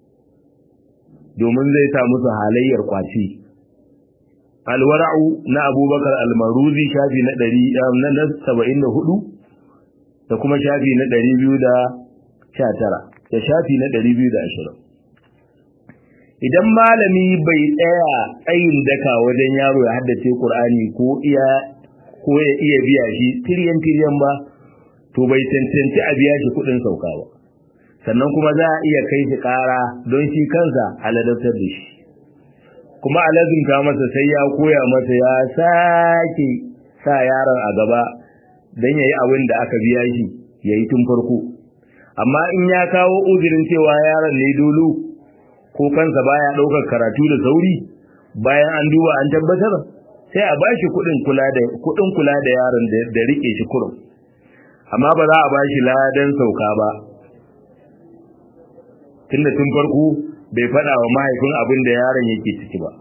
domin zai sa musu halayyar kwaci alwara'u na abubakar almaruzi shafi na ɗari na saba'in da hudu da kuma shafi na ɗari biyu da sha tara da shafi na 220 idan malami bai tsaya tsayin daka wajen yaro ya haddace Qur'ani ko iya ko ya iya biya shi tiryan tiryan ba to bai cancanci a biya shi kudin sauka ba sannan kuma za a iya kai shi kara don shi kansa aladautar da shi kuma alazumta masa sai ya koya masa ya sake sa yaron a gaba don yayi abin da aka biya shi yayi tun farko amma in ya kawo uzurin cewa yaron ne dolo ko kansa baya daukar karatu da sauri bayan an duba an tabbatar sai a bashi kudin kula da kudin kula da yaron da rike shi kurum amma ba za a bashi ladan sauka ba tunda tun farko bai faɗa wa mahaifin abin da yaron yake ciki ba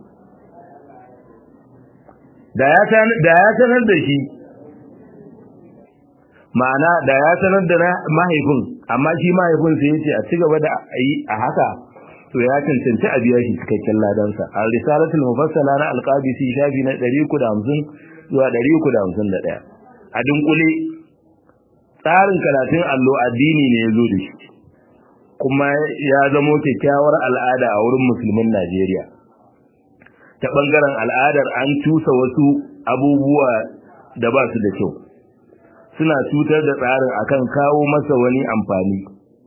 da ya sanar da shi ma'ana da ya sanar da mahaifin amma shi mahaifin sai ya ce a ci gaba da yi a haka to ya cancanci a biya shi cikakken ladansa a risalatul mufassala na alqabisi shafi na 350 zuwa 351 a dunkule tsarin karatun allo addini ne ya zo da shi kuma ya zamo kyakkyawar al'ada a wurin musulmin Najeriya ta bangaren al'adar an cusa wasu abubuwa da ba su da kyau suna cutar da tsarin akan kawo masa wani amfani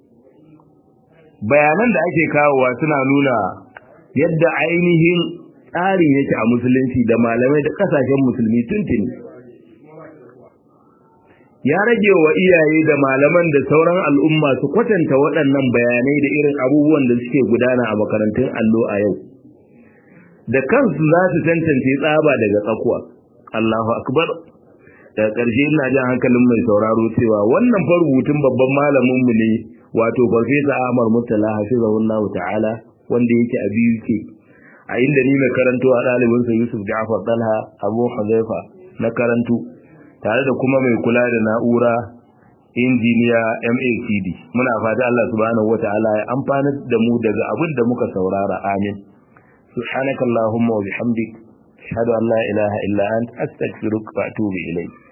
bayanan da ake kawowa suna nuna yadda ainihin tsarin yake a musulunci da malamai da kasashen musulmi tuntuni ya rage wa iyaye da malaman da sauran al'umma su kwatanta waɗannan bayanai da irin abubuwan da suke gudana a makarantun allo a yau da kansu za su tantance tsaba daga tsakuwa Allahu akbar daga ƙarshe ina jan hankalin mai sauraro cewa wannan fa rubutun babban malamin mu ne wato farfesa Ahmad Murtala hafizahullahu ta'ala wanda yake a biyu ke a inda ni na karanto a ɗalibin sa Yusuf Ja'far Talha Abu Huzaifa na karanto tare da kuma mai kula da na'ura injiniya MACD muna fata Allah subhanahu wata'ala ya amfana da mu daga abin da muka saurara amin subhanakallahumma wa bihamdik ashhadu an la ilaha illa anta astaghfiruka wa atubu ilayk